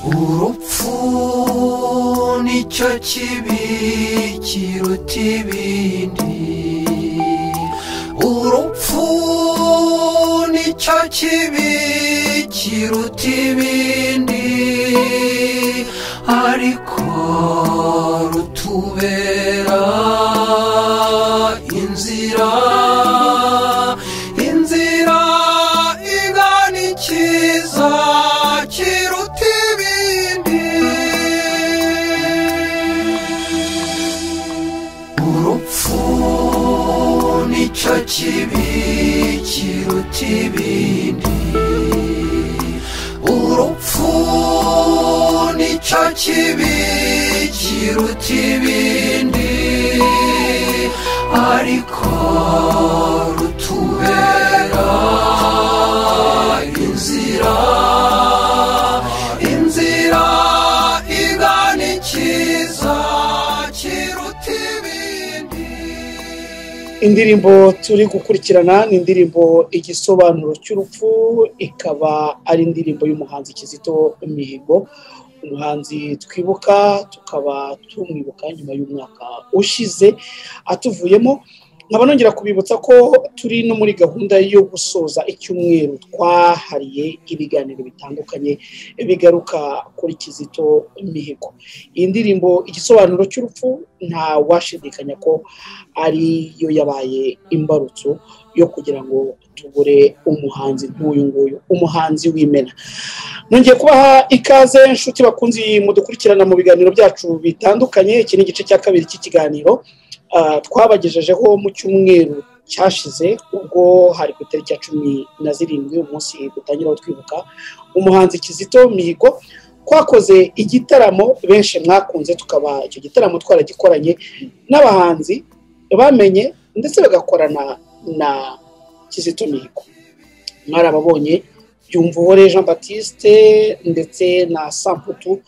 urupfu nicyo kibi kiruta ibindi urupfu nicyo kibi kiruta ibindi ariko rutubera inzira inzira igana ikiza kiruta ibindi urupfu nicyo kibi kiruta ibindi urupfu nicyo kibi kiruta ibindi ariko rutubera inzira inzira igana ikiza kiruta ibindi indirimbo turi gukurikirana ni indirimbo igisobanuro cy'urupfu ikaba ari indirimbo y'umuhanzi kizito mihigo umuhanzi twibuka tukaba tumwibuka nyuma y'umwaka ushize atuvuyemo nkaba nongera kubibutsa ko turi no muri gahunda yo gusoza icyumweru twahariye ibiganiro bitandukanye bigaruka kuri kizito mihigo iyi ndirimbo igisobanuro cy'urupfu nta washidikanya ko ariyo yabaye imbarutso yo kugira ngo tugure umuhanzi nk'uyu nguyu umuhanzi w'imena nongeye kubaha ikaze inshuti bakunzi mudukurikirana mu biganiro byacu bitandukanye iki ni igice cya kabiri cy'ikiganiro Ah, twabagejejeho mu cyumweru cyashize ubwo hari ku itariki ya cumi na zirindwi umunsi dutangiraho twibuka umuhanzi kizito mihigo twakoze igitaramo benshi mwakunze tukaba icyo gitaramo twaragikoranye n'abahanzi bamenye ndetse bagakorana na kizito mihigo mwarababonye byumvuhore jean batiste ndetse na samputu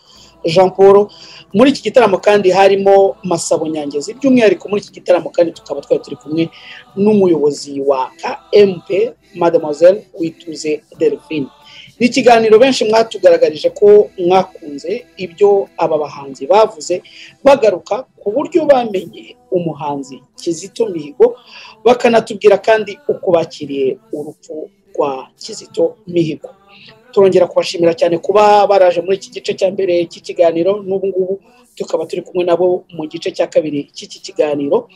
jean paul muri iki gitaramo kandi harimo masabo nyangezi by'umwihariko muri iki gitaramo kandi tukaba twari turi kumwe n'umuyobozi wa kmp mademoiselle wituze delphine ni ikiganiro benshi mwatugaragarije ko mwakunze ibyo aba bahanzi bavuze bagaruka ku buryo bamenye umuhanzi kizito mihigo bakanatubwira kandi uko bakiriye urupfu rwa kizito mihigo turongera kubashimira cyane kuba baraje muri iki gice cya mbere cy'ikiganiro n'ubu ngubu tukaba turi kumwe nabo mu gice cya kabiri cy'iki kiganiro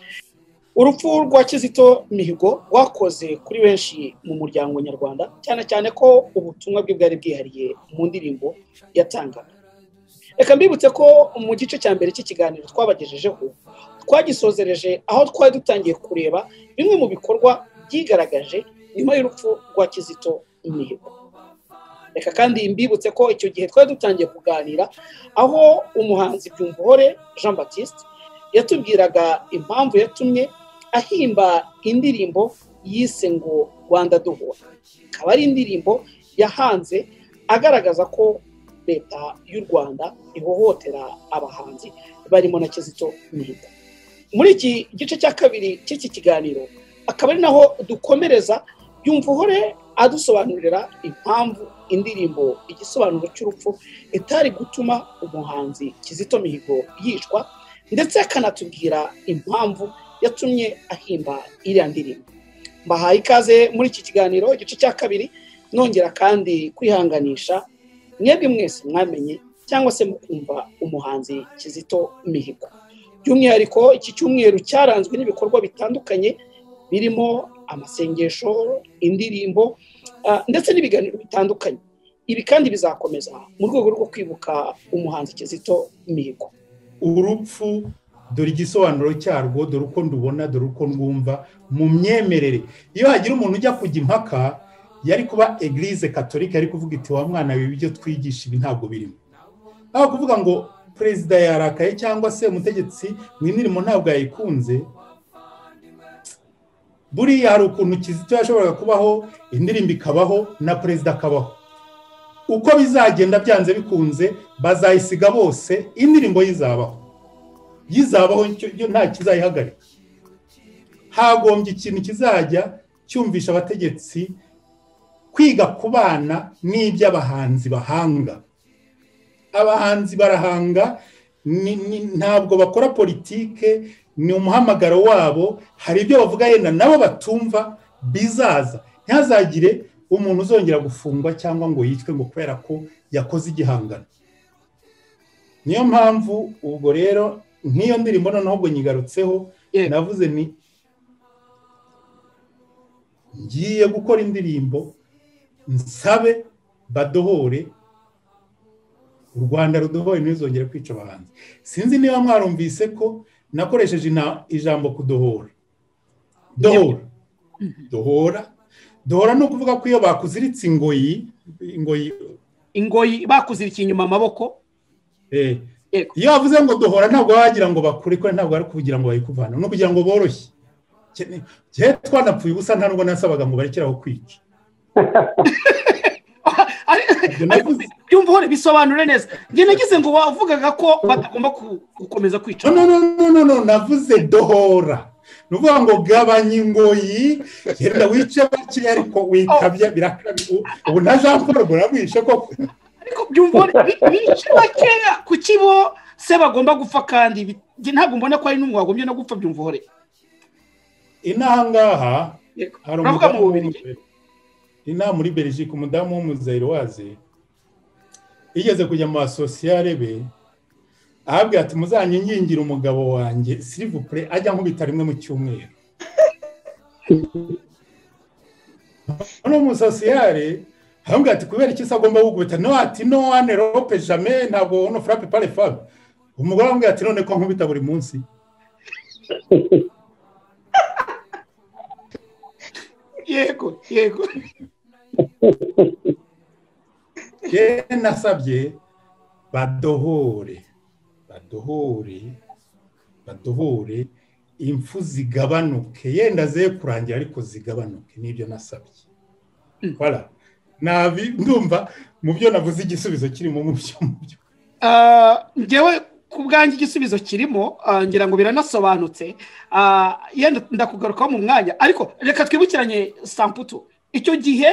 urupfu rwa kizito mihigo rwakoze kuri benshi mu muryango nyarwanda cyane cyane ko ubutumwa bwe bwari bwihariye mu ndirimbo yatangaga reka mbibutse ko mu gice cya mbere cy'ikiganiro twabagejejeho twagisozereje aho twari dutangiye kureba bimwe mu bikorwa byigaragaje nyuma y'urupfu rwa kizito mihigo reka kandi mbibutse ko icyo gihe twari dutangiye kuganira aho umuhanzi byumvuhore jean batiste yatubwiraga impamvu yatumye ahimba indirimbo yise ngo rwanda duhura ikaba ari indirimbo yahanze agaragaza ko leta y'u rwanda ihohotera abahanzi barimo na kizito mihigo muri iki gice cya kabiri cy'iki kiganiro akaba ari naho dukomereza byumvuhore adusobanurira impamvu indirimbo igisobanuro cy'urupfu itari gutuma umuhanzi kizito mihigo yicwa ndetse akanatubwira impamvu yatumye ahimba iriya ndirimbo mbahaye ikaze muri iki kiganiro igice cya kabiri nongera kandi kwihanganisha mwebwe mwese mwamenye cyangwa se mukumva umuhanzi kizito mihigo by'umwihariko iki cyumweru cyaranzwe n'ibikorwa bitandukanye birimo amasengesho indirimbo ah, ndetse n'ibiganiro bitandukanye ibi kandi bizakomeza mu rwego rwo kwibuka umuhanzi kizito mihigo urupfu dore igisobanuro cyarwo dore uko ndubona dore uko ndwumva mu myemerere iyo hagira umuntu ujya kujya impaka yari kuba egirize katolika yari kuvuga iti wa mwana ibi byo twigisha ibi ntabwo birimo aho kuvuga ngo perezida yarakaye cyangwa se umutegetsi mu imirimo ntabwo yayikunze buriya hari ukuntu kizito yashoboraga kubaho indirimbo ikabaho na perezida akabaho uko bizagenda byanze bikunze bazayisiga bose indirimbo yizabaho yizabaho yo nta kizayihagarika hagombye ikintu kizajya cyumvisha abategetsi kwiga kubana n'iby'abahanzi bahanga abahanzi barahanga ntabwo bakora politike ni umuhamagaro wabo hari ibyo bavuga yenda nabo batumva bizaza ntihazagire umuntu uzongera gufungwa cyangwa ngo yicwe ngo kubera ko yakoze igihangano niyo mpamvu ubwo rero nk'iyo ndirimbo noneho ubwo nyigarutseho navuze ni ngiye gukora indirimbo nsabe badohore u rwanda rudohoye ntizongere kwica abahanzi sinzi niba mwarumvise ko nakoresheje ijambo kudohora dohora dohora dohora ni ukuvuga ko iyo bakuziritse ingoyi ingoyi ingoyi bakuzirikiye inyuma amaboko iyo bavuze ngo dohora ntabwo wagira ngo bakure ko ntabwo ari kugira ngo bayikuvane ni ukugira ngo boroshye igihe twanapfuye ubusa nta nubwo nasabaga ngo barekere aho kwica byumva bisobanura neza njye nagize ngo wavugaga ko batagomba gukomeza kwica no no no no navuze dohora ni ukuvuga ngo gabanya ingoyi genda wice bakiri ariko wikabya birakabye ubu na jean paul burawishe koko ariko byumva bice bakeya ku kibo se bagomba gupfa kandi ntabwo mbona ko hari n'umuntu wagombye no gupfa byumva uhore inaha ngaha hari umugabo inama muri belgique umudamu w'umuzayiruwazi igeze kujya mu basosiyare be ahabwira ati muzanyengingira umugabo wanjye sirivupure ajya nkubita rimwe mu cyumweru uno musosiyare aramubwira ati kubera iki se agomba gukubita no ati no wane rope jame ntabwo ono furape pare fabe umugore aramubwira ati none ko nkubita buri munsi yego yego nasabye badohore badohore badohore impfu zigabanuke yenda ze kurangira ariko zigabanuke nibyo nasabye ndumva mu byo navuze igisubizo kirimo mu byo ngewe ku bwanjye igisubizo kirimo ngira ngo biranasobanutse yenda ndakugarukaho mu mwanya ariko reka twibukiranye samputu icyo gihe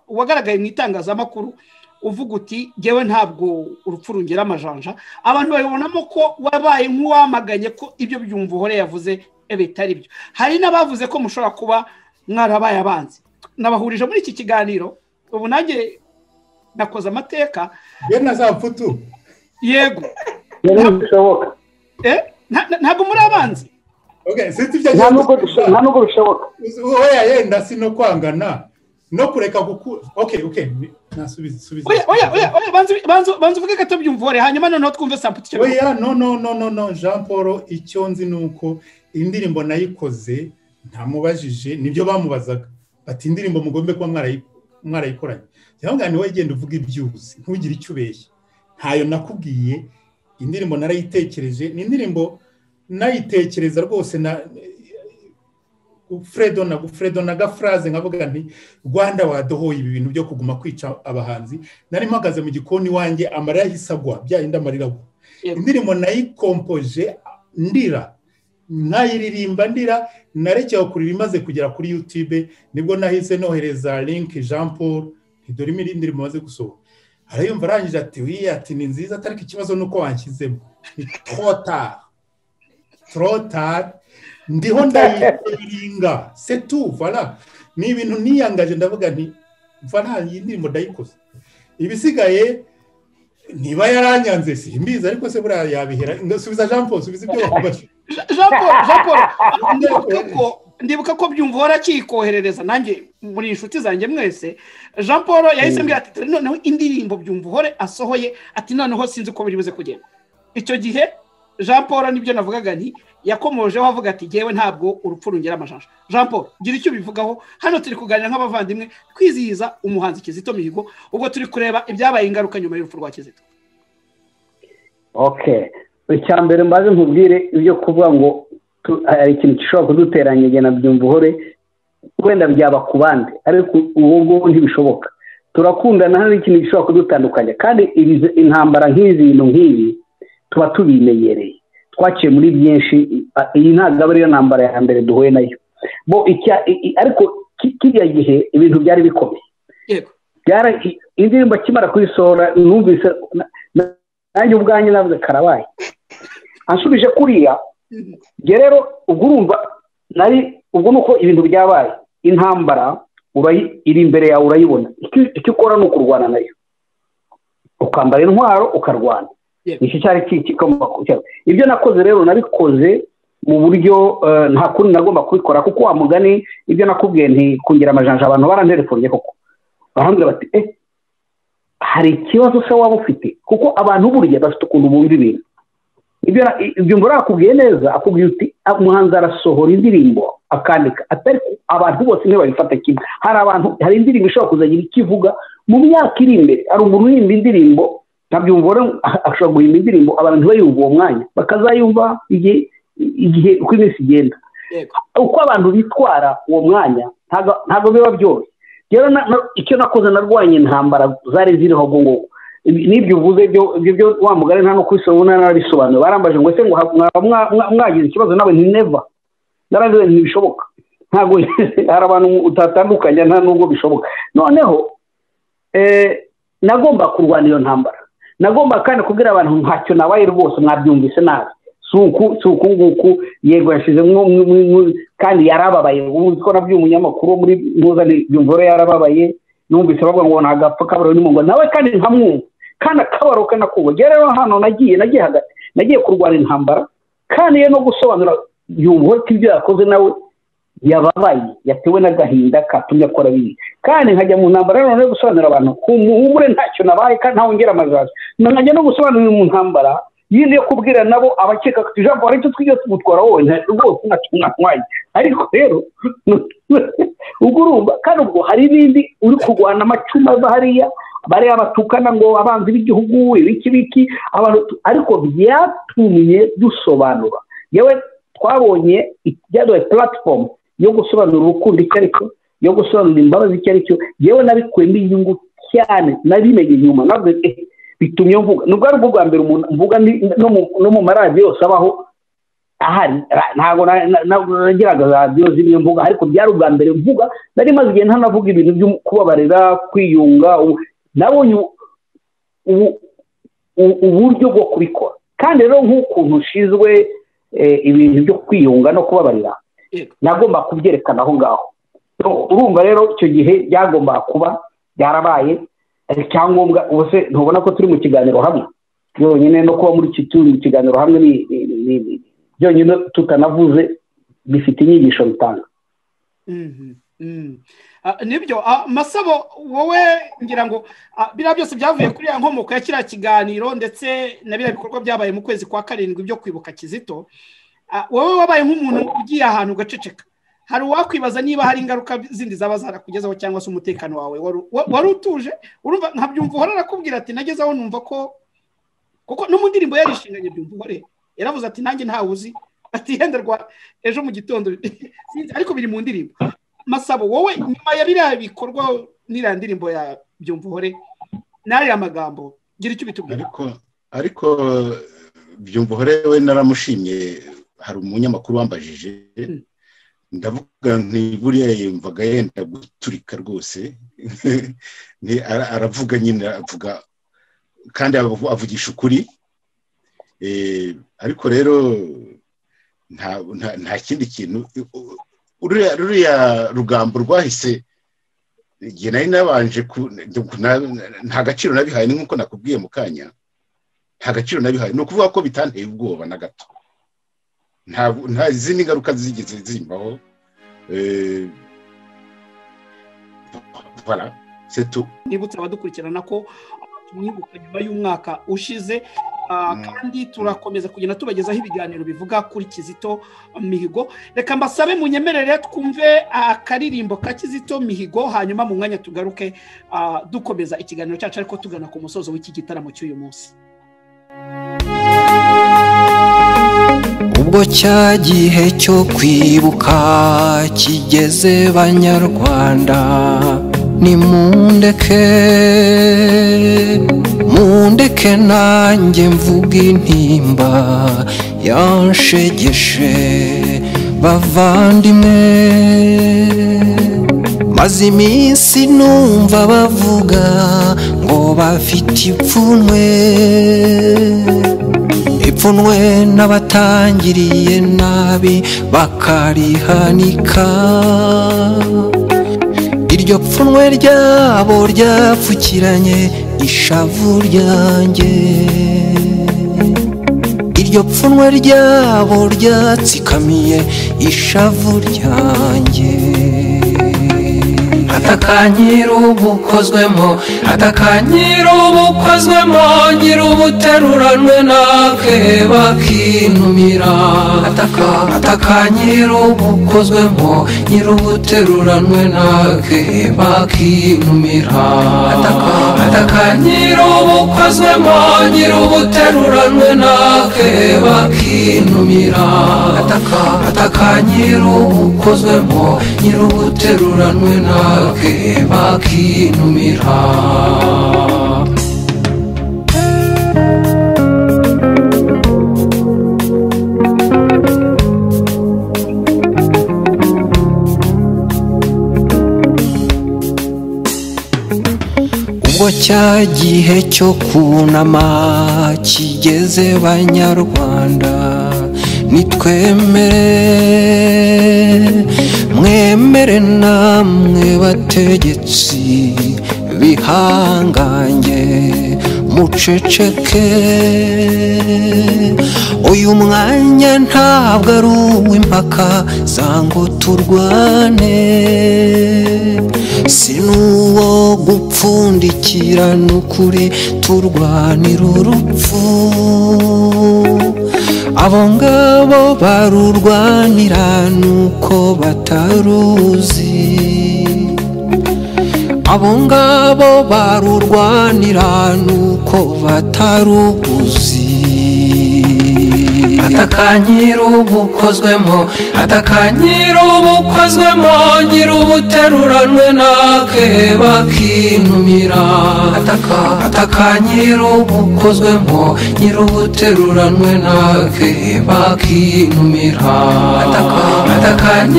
wagaragaye mu itangazamakuru uvuga uti ngewe ntabwo urupfu rungera amajanja abantu babibonamo ko wabaye nk'uwamaganye ko ibyo byumva uhore yavuze bitari byo hari n'abavuze ko mushobora kuba mwarabaye abanzi nabahurije muri iki kiganiro ubu nanjye nakoze amateka na za mfutu yego ntabwo muri abanzi nta nubwo bishoboka wowe yenda si no kwangana no kureka gukura oke oke nasubiza subiza oya oya oya banza uvuge gato byumvore hanyuma noneho twumve samputu icyo oya no no no no no jean paul icyo nzi ni uko indirimbo nayikoze ntamubajije nibyo bamubazaga bati indirimbo mugombe kuba mwarayikoranye cyangwa ngo wowe genda uvuga ibyuzi ntugire icyo ubeshya ntayo nakubwiye indirimbo narayitekereje ni indirimbo nayitekereza rwose na fredo na fredo na gafraze nkavuga nti rwanda wadohoye ibi bintu byo kuguma kwica abahanzi nari mpagaze mu gikoni wanjye amarira yahise agwa byarinda amarira agwa indirimbo nayikompoje ndira nkayiririmba ndira narekewe kurira imaze kugera kuri yutube nibwo nahise nohereza linki jean paul ntidore indirimbo maze gusohoka arayumva arangije ati wiye ati ni nziza atariko ikibazo ni uko wanshyizemo ni trotari trotari ndiho ndayiringa setu vara ni ibintu niyangaje ndavuga nti vara iyi ndirimbo ndayikoze ibisigaye niba yaranyanze si mbizi ariko se buriya yabihera subiza jean paul subiza ibyo bakubashe jean paul jean paul ndibuka ko byumva warakikoherereza nanjye muri inshuti zanjye mwese jean paul yahise mbwira ati noneho indirimbo byumva uhore asohoye ati noneho sinzi uko biri buze kugenda icyo gihe jean paul nibyo navugaga ni yakomojeho avuga ati ngewe ntabwo urupfu rungera amajanja jean paul gira icyo ubivugaho hano turi kuganira nk'abavandimwe twizihiza umuhanzi kizito mihigo ubwo turi kureba ibyabaye ingaruka nyuma y'urupfu rwa kizito icya mbere mbaze nkubwire ibyo kuvuga ngo hari ikintu gishobora kuduteranya igihe nabyumva uhore wenda byaba ku bandi ariko ubu ngubu ntibishoboka turakundana hari ikintu gishobora kudutandukanya kandi intambara nk'izi bintu nk'ibi tuba tubimenyereye twaciye muri byinshi iyi ntabwo aba ariyo ntambara ya mbere duhuye nayo bo ariko kiriya gihe ibintu byari bikomeye indirimbo akimara kuyisohora numvise nanjye ubwanjye navuze karabaye ansubije kuriya rero ubwo urumva nari ubwo ni uko ibintu byabaye intambara iri imbere yawe urayibona icyo ukora ni ukurwana nayo ukambara intwaro ukarwana iki cyari kikomoka cyawe ibyo nakoze rero nabikoze mu buryo nta kundi nagomba kubikora kuko wa mugani ibyo nakubwiye ntikongera amajanja abantu baranterefonye koko barambwira bati eh hari ikibazo se waba ufite kuko abantu buriya bafite ukuntu bumva ibintu ibyo mbura akubwiye neza akubwiye uti umuhanzi arasohora indirimbo akandika abantu bose ntibabifata kimwe hari abantu hari indirimbo ishobora kuzagira icyo ivuga mu myaka iri imbere hari umuntu uhimba indirimbo ntabyumvore ashobora guhimba indirimbo abantu ntibayumve uwo mwanya bakazayumva igihe uko iminsi igenda uko abantu bitwara uwo mwanya ntabwo biba byoroshye rero icyo nakoze narwanya intambara zari ziriho ubwo ngubwo n'ibyo uvuze ibyo wa mugari nta no kubisonga narabisobanura barambaje ngo ese ngo mwagize ikibazo nawe ni neva narabiwe ntibishoboka ntabwo hari abantu utatandukanya nta nubwo bishoboka noneho nagomba kurwana iyo ntambara nagomba kandi kubwira abantu ntacyo nabaye rwose mwabyumvise nabi si uku nguku yego yashyizemo kandi yarababaye ubundi ko nabyo umunyamakuru muri mpuzandengo yarababaye numvise bavuga ngo ntagapfa kabaro ni ngo nawe kandi nkamwumva kandi akabaro kanakubwa rero hano nagiye nagiye hagati nagiye kurwara intambara kandi no gusobanura yumva ko ibyo yakoze nawe yababaye yatewe n'agahinda katumye akora bibi kandi nkajya mu ntambara rero no gusobanurira abantu humure ntacyo nabaye kandi ntawongera amajaje nkajya no gusobanurira mu ntambara yindi yo kubwira nabo abakeka ko ijambo aricyo twigiye tumutwara wowe rwose ntatumwanya ariko rero ubwo urumva kandi ubwo hari ibindi uri kurwana amacuma ava hariya bariya batukana ngo abanzi b'igihugu ibiki biki ariko byatumye dusobanura yewe twabonye ibyaduhaye puratifomu yo gusobanura urukundo icyo ari cyo yo gusobanura imbabazi icyo ari cyo yewe nabikuyemo inyungu cyane nabimenye inyuma navuze bitumye mvuga nubwo ari ubwo bwa mbere umuntu mvuga no mu maradiyo yose abaho ahari ntabwo nagiraga radiyo zimwe mvuga ariko byari ubwa mbere mvuga nari maze igihe ntanavuga ibintu byo kubabarira kwiyunga nabonye uburyo bwo kubikora kandi rero nk'ukuntu ushinzwe ibintu byo kwiyunga no kubabarira nagomba kubyerekana aho ngaho urumva rero icyo gihe byagombaga kuba byarabaye icyangombwa ubuse ntubona ko turi mu kiganiro hamwe byonyine no kuba muri iki turi mu kiganiro hamwe byonyine tutanavuze bifite inyigisho bitanga nibyo masabo wowe ngira ngo biriya byose byavuye kuri ya nkomoko ya kiriya kiganiro ndetse na biriya bikorwa byabaye mu kwezi kwa karindwi byo kwibuka kizito wowe wabaye nk'umuntu ugiye ahantu ugaceceka hari uwakwibaza niba hari ingaruka zindi zaba zarakugezaho cyangwa se umutekano wawe wari utuje urumva nkabyumva uhora arakubwira ati nageze aho numva ko kuko no mu ndirimbo yarishinganye byumva uhore yaravuze ati nanjye ntawe uzi ati yenda rwa ejo mu gitondo ariko biri mu ndirimbo masabo wowe nyuma ya biriya bikorwa n'iriya ndirimbo ya byumva uhore n'ariya magambo gira icyo ubitubwira ariko byumva uhore we naramushimye hari umunyamakuru wambajije ndavuga buriya yumvaga yenda guturika rwose aravuga nyine avuga kandi avugisha ukuri ariko rero nta kindi kintu ruriya rugambo rwahise igihe nari nabanje nta gaciro nabihaye ni nk'uko nakubwiye mu kanya nta gaciro nabihaye ni ukuvuga ko bitanteye ubwoba na gato nta izindi ngaruka zigeze zimbaho nibutse abadukurikirana ko tumwibuka nyuma y'umwaka ushize kandi turakomeza kugenda tubagezaho ibiganiro bivuga kuri kizito mihigo reka mbasabe munyemerere twumve akaririmbo ka kizito mihigo hanyuma mu mwanya tugaruke ah, dukomeza ikiganiro cyacu ariko tugana ku musozo w'iki gitaramo cy'uyu munsi ubwo cya gihe cyo kwibuka kigeze banyarwanda nimundeke mundeke nanjye mvuga intimba yanshegeshe bavandimwe maze iminsi numva bavuga ngo bafite ipfunwe ipfunwe n'abatangiriye nabi bakarihanika iryo pfunwe ryabo ryapfukiranye ishavu ryanjye iryo pfunwe ryabo ryatsikamiye ishavu ryanjye atakanyira ubukozwemo atakanyira ubukozwemo nyira ubuteruranwe nakeba kinumira atakanyira ubukozwemo nyira ubuteruranwe nakeba kinumira atakanyira ubukozwemo nyira ubuteruranwe nakeba kinumira atakanyira ubukozwemo nyira ubuteruranwe nakwe bakinumira ubwo cya gihe cyo kunama kigeze banyarwanda nitwemere mwemere namwe bategetsi bihangange muceceke uyu mwanya ntabwo ari uw'impaka zango turwane si n'uwo gupfundikira n'ukuri turwanira urupfu abo ngabo barurwanira nuko bataruzi abo ngabo barurwanira nuko bataruguzi atakanyira ubukozwemo atakanyira ubukozwemo nyira ubuteruranwe nake bakinumira atakanyira ubukozwemo nyira ubuteruranwe nake bakinumira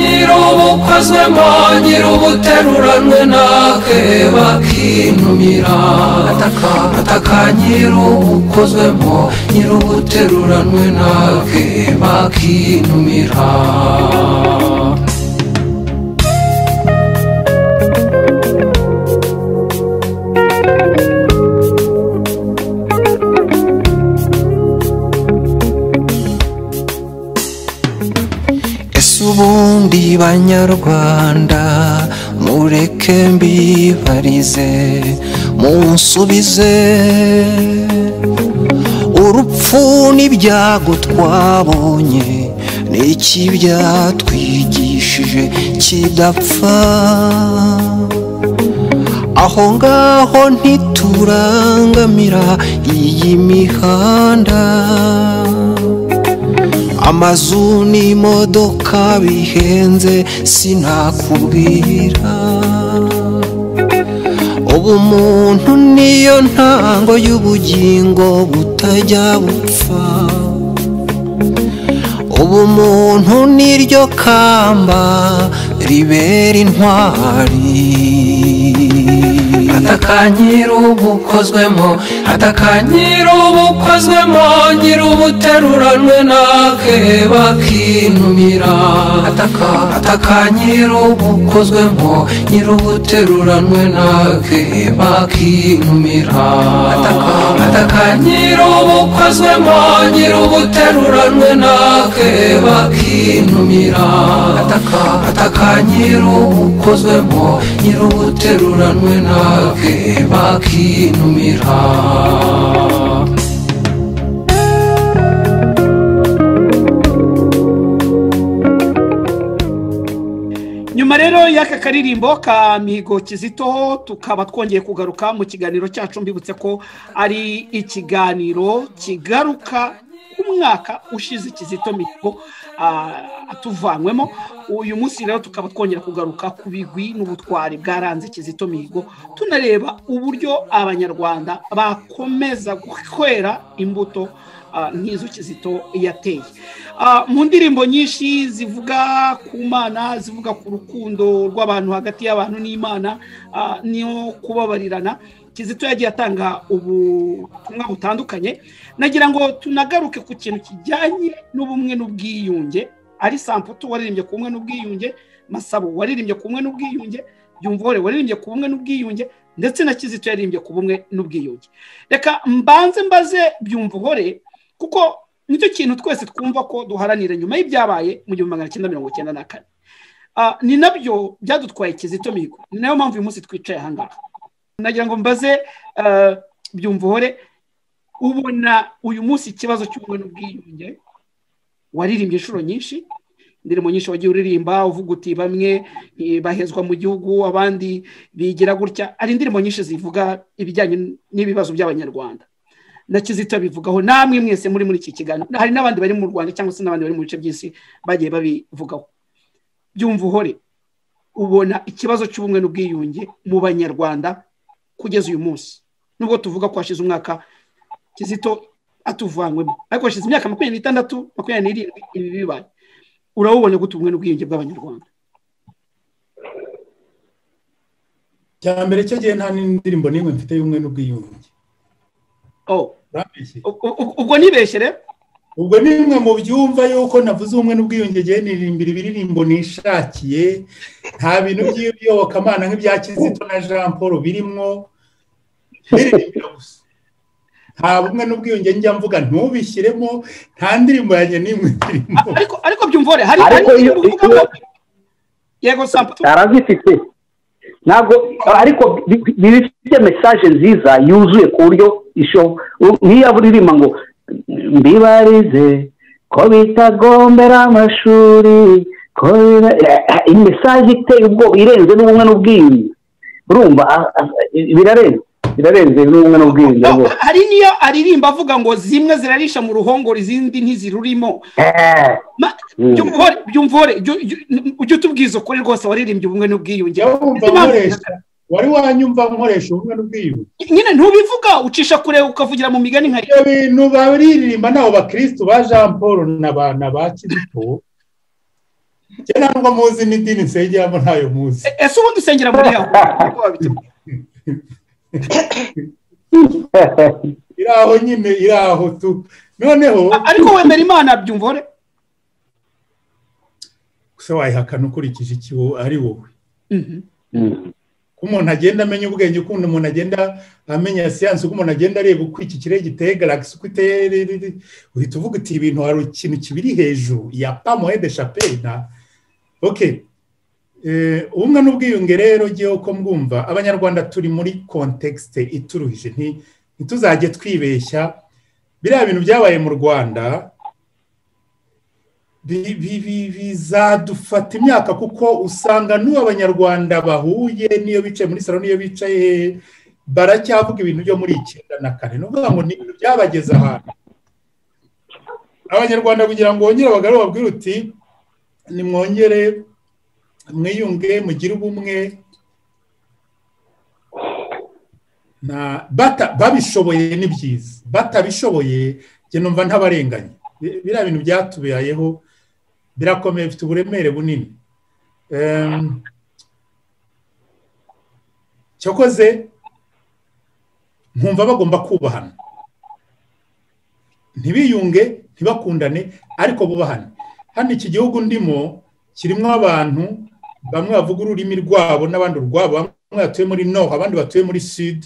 atakanyira ubukozwemo nyira ubuteruranwe nake bakinumira atakanyira ubukozwemo nyira ubuteruranwe nake ke bakinumira ese ubundi banyarwanda mureke mbibarize munsubize urupfu n'ibyago twabonye ni iki byatwigishije kidapfa aho ngaho ntiturangamira iyi mihanda amazu n'imodoka bihenze sinakubwira ubumuntu niyo ntango y'ubugingo butajya bupfa ubumuntu niryo kamba ribera intwari atakanyira ubukozwemo atakanyira ubukozwemo nyira ubuteruranwe nake bakinumira atakanyira ubukozwemo nyira ubuteruranwe nake bakinumira atakanyira ubukozwemo nyira ubuteruranwe nake bakinumira atakanyira ubukozwemo nyira ubuteruranwe nake bakinumira nyuma rero y'aka karirimbo ka mihigo kizitoho tukaba twongeye kugaruka mu kiganiro cyacu mbibutse ko ari ikiganiro kigaruka ku mwaka ushize kizito mihigo tuvanywemo uyu munsi rero tukaba twongera kugaruka ku bigwi n'ubutwari bwaranze kizito mihigo tunareba uburyo abanyarwanda bakomeza gukwera imbuto nk'izo kizito yateye mu ndirimbo nyinshi zivuga ku mana zivuga ku rukundo rw'abantu hagati y'abantu n'imana niyo kubabarirana kizito yagiye atanga ubutumwa butandukanye nagira ngo tunagaruke ku kintu kijyanye n'ubumwe n'ubwiyunge ari samputu waririmbye ku bumwe n'ubwiyunge masabo waririmbye ku bumwe n'ubwiyunge byumvore waririmbye ku bumwe n'ubwiyunge ndetse na kizito yaririmbye ku bumwe n'ubwiyunge reka mbanze mbaze byumvore kuko nicyo kintu twese twumva ko duharanira nyuma y'ibyabaye mu gihumbi magana cyenda mirongo icyenda na kane ni nabyo byadutwaye kizito mihigo ni nayo mpamvu uyu munsi twicaye ahangaha nagira ngo mbaze byumvore ubona uyu munsi ikibazo cy'ubumwe n'ubwiyunge waririmbye inshuro nyinshi indirimbo nyinshi wagiye uririmba uvuga uti bamwe bahezwa mu gihugu abandi bigira gutya hari indirimbo nyinshi zivuga ibijyanye n'ibibazo by'abanyarwanda na kizito bivugaho namwe mwese muri muri iki kiganiro hari n'abandi bari mu rwanda cyangwa se n'abandi bari mu bice by'isi bagiye babivugaho byumva uhore ubona ikibazo cy'ubumwe n'ubwiyunge mu banyarwanda kugeza uyu munsi nubwo tuvuga ko hashize umwaka kizito atuvanywemo ariko hashize imyaka makumyabiri n'itandatu makumyabiri n'irindwi ibi bibaye urabubona gute ubumwe n'ubwiyunge bw'abanyarwanda cya mbere cyo gihe nta n'indirimbo n'imwe mfite y'ubumwe n'ubwiyunge ubwo nibeshye rero ubwo ni bimwe mu byumva yuko navuze ubumwe n'ubwiyunge igihe nirimbira ibiririmbo nishakiye nta bintu by'iyobokamana nk'ibya kizito na jean paul birimo biririmbira gusa nta bumwe n'ubwiyunge njya mvuga ntubishyiremo nta ndirimbo yanjye n'imwe irimo ariko byumvore hari indirimbo uvuga ko yego samputu arazifite ntabwo ariko bifite mesaje nziza yuzuye ku buryo nk'iyo aburirimba ngo mbibarize ko bitagombera amashuri ko iyi mesaje iteye ubwoba irenze n'ubumwe n'ubwiyunge urumva birarenze birarenze n'ubumwe n'ubwiyunge hari niyo aririmba avuga ngo zimwe zirarisha mu ruhongore izindi ntizirurimo byumvore ujye utubwiza ukuri rwose waririmbye ubumwe n'ubwiyunge wari wanyumva nkoresha ubumwe n'ubwiyunge nyine ntubivuga ucisha kure ukavugira mu migani nka ibyo bintu baririmba n'abo bakirisitu ba jean paul na ba kizito ntabwo muzi n'idini nsengeramo ntayo muzi ese ubundi usengera muri yawe iri aho nyine iri aho tu noneho ariko wemera imana byumvore gusa wayihakana ukurikije ikiwo ari wowe ko umuntu agenda amenya ubwenge ukuntu umuntu agenda amenya siyansi uko umuntu agenda areba uko iki kirere giteye garagisi uko iteye uhita uvuga uti ibintu hari ikintu kibiri hejuru ya pamohe de shapena oke ubumwe n'ubwiyunge rero ugiye uko mbwumva abanyarwanda turi muri kontekisite ituruhije ntituzajye twibeshya biriya bintu byabaye mu rwanda bizadufata imyaka kuko usanga n'ubu abanyarwanda bahuye n'iyo bicaye muri salo n'iyo bicaye baracyavuga ibintu byo muri icyenda na kane ni ukuvuga ngo ni ibintu byabageze ahantu abanyarwanda kugira ngo bongere bagarure babwire uti nimwongere mwiyunge mugire ubumwe babishoboye ni byiza batabishoboye njye numva ntabarenganye biriya bintu byatubayeho birakomeye bifite uburemere bunini cyakoze nkumva bagomba kubahana ntibiyunge ntibakundane ariko bubahane hano iki gihugu ndimo kirimo abantu bamwe bavuga ururimi rwabo n'abandi urwabo bamwe batuye muri noha abandi batuye muri sud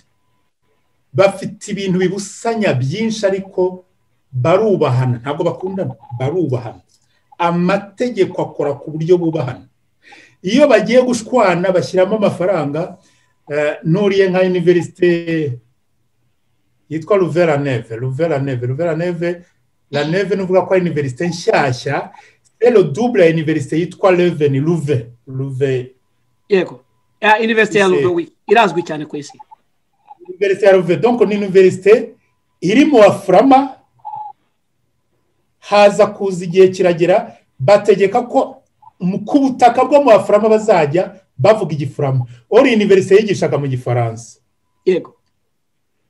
bafite ibintu bibusanya byinshi ariko barubahana ntabwo bakundana barubahana amategeko akora ku buryo bubahana iyo bagiye gushwana bashyiramo amafaranga nuriye nka univerisite yitwa ruveraneve ruveraneve ruveraneve raneve ni uvuga ko ari univerisite nshyashya selo dubure ya univerisite yitwa reveni ruve ruve yego ya iniverisite ya Ise. rudowi irazwi cyane ku isi iniverisite ya ruve donko ni iniverisite iri mu afurama haza kuza igihe kiragera bategeka ko mu- ku butaka bwo mu afurama bazajya bavuga igifurama ori iniverisite yigishaga mu gifaransa yego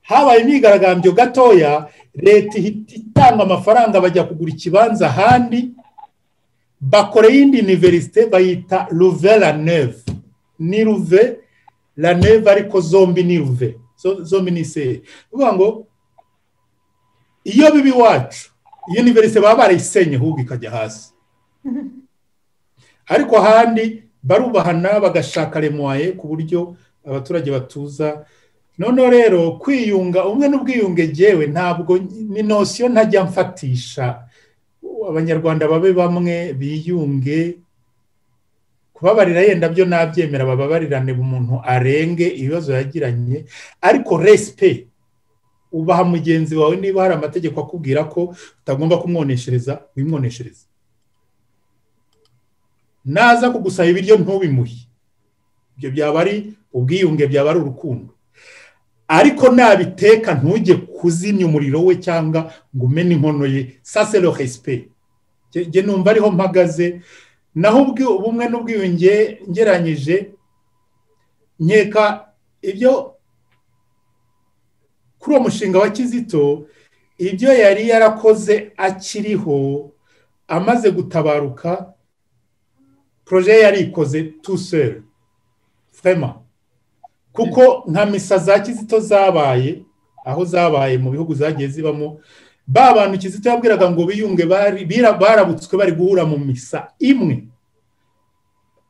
habaye imyigaragambyo gatoya leta ihita itanga amafaranga bajya kugura ikibanza ahandi bakora iyindi iniverisite bayita ruve la neve ni ruve la neve ariko zombi ni ruve zo- zombi ni iseri bivuga ngo iyo biba iwacu iyo iniverisite baba barayisenye ahubwo ikajya hasi ariko ahandi barubahana bagashaka remoye ku buryo abaturage batuza noneho rero kwiyunga umwe n'ubwiyunge ngewe ntabwo ni nosiyo ntajya mfatisha abanyarwanda babe bamwe biyunge kubabarira yenda byo nabyemera bababarirane umuntu arenge ibibazo yagiranye ariko resipe ubaha mugenzi wawe niba hari amategeko akubwira ko utagomba kumwoneshereza wimwoneshereza naza kugusaba ibiryo ntubimuhe ibyo byaba ari ubwiyunge byaba ari urukundo ariko nabiteka ntujye kuzimya umuriro we cyangwa ngo umene inkono ye sasero resipe njye numva ariho mpagaze naho ubwi- ubumwe n'ubwiyunge ngeranyije nkeka ibyo kuri uwo mushinga wa kizito ibyo yari yarakoze akiriho amaze gutabaruka poroje ye yarikoze tuseri furema kuko nka misa za kizito zabaye aho zabaye mu bihugu zagiye zibamo ba bantu kizito yabwiraga ngo biyunge bari- bira- barabutswe bari guhura mu misa imwe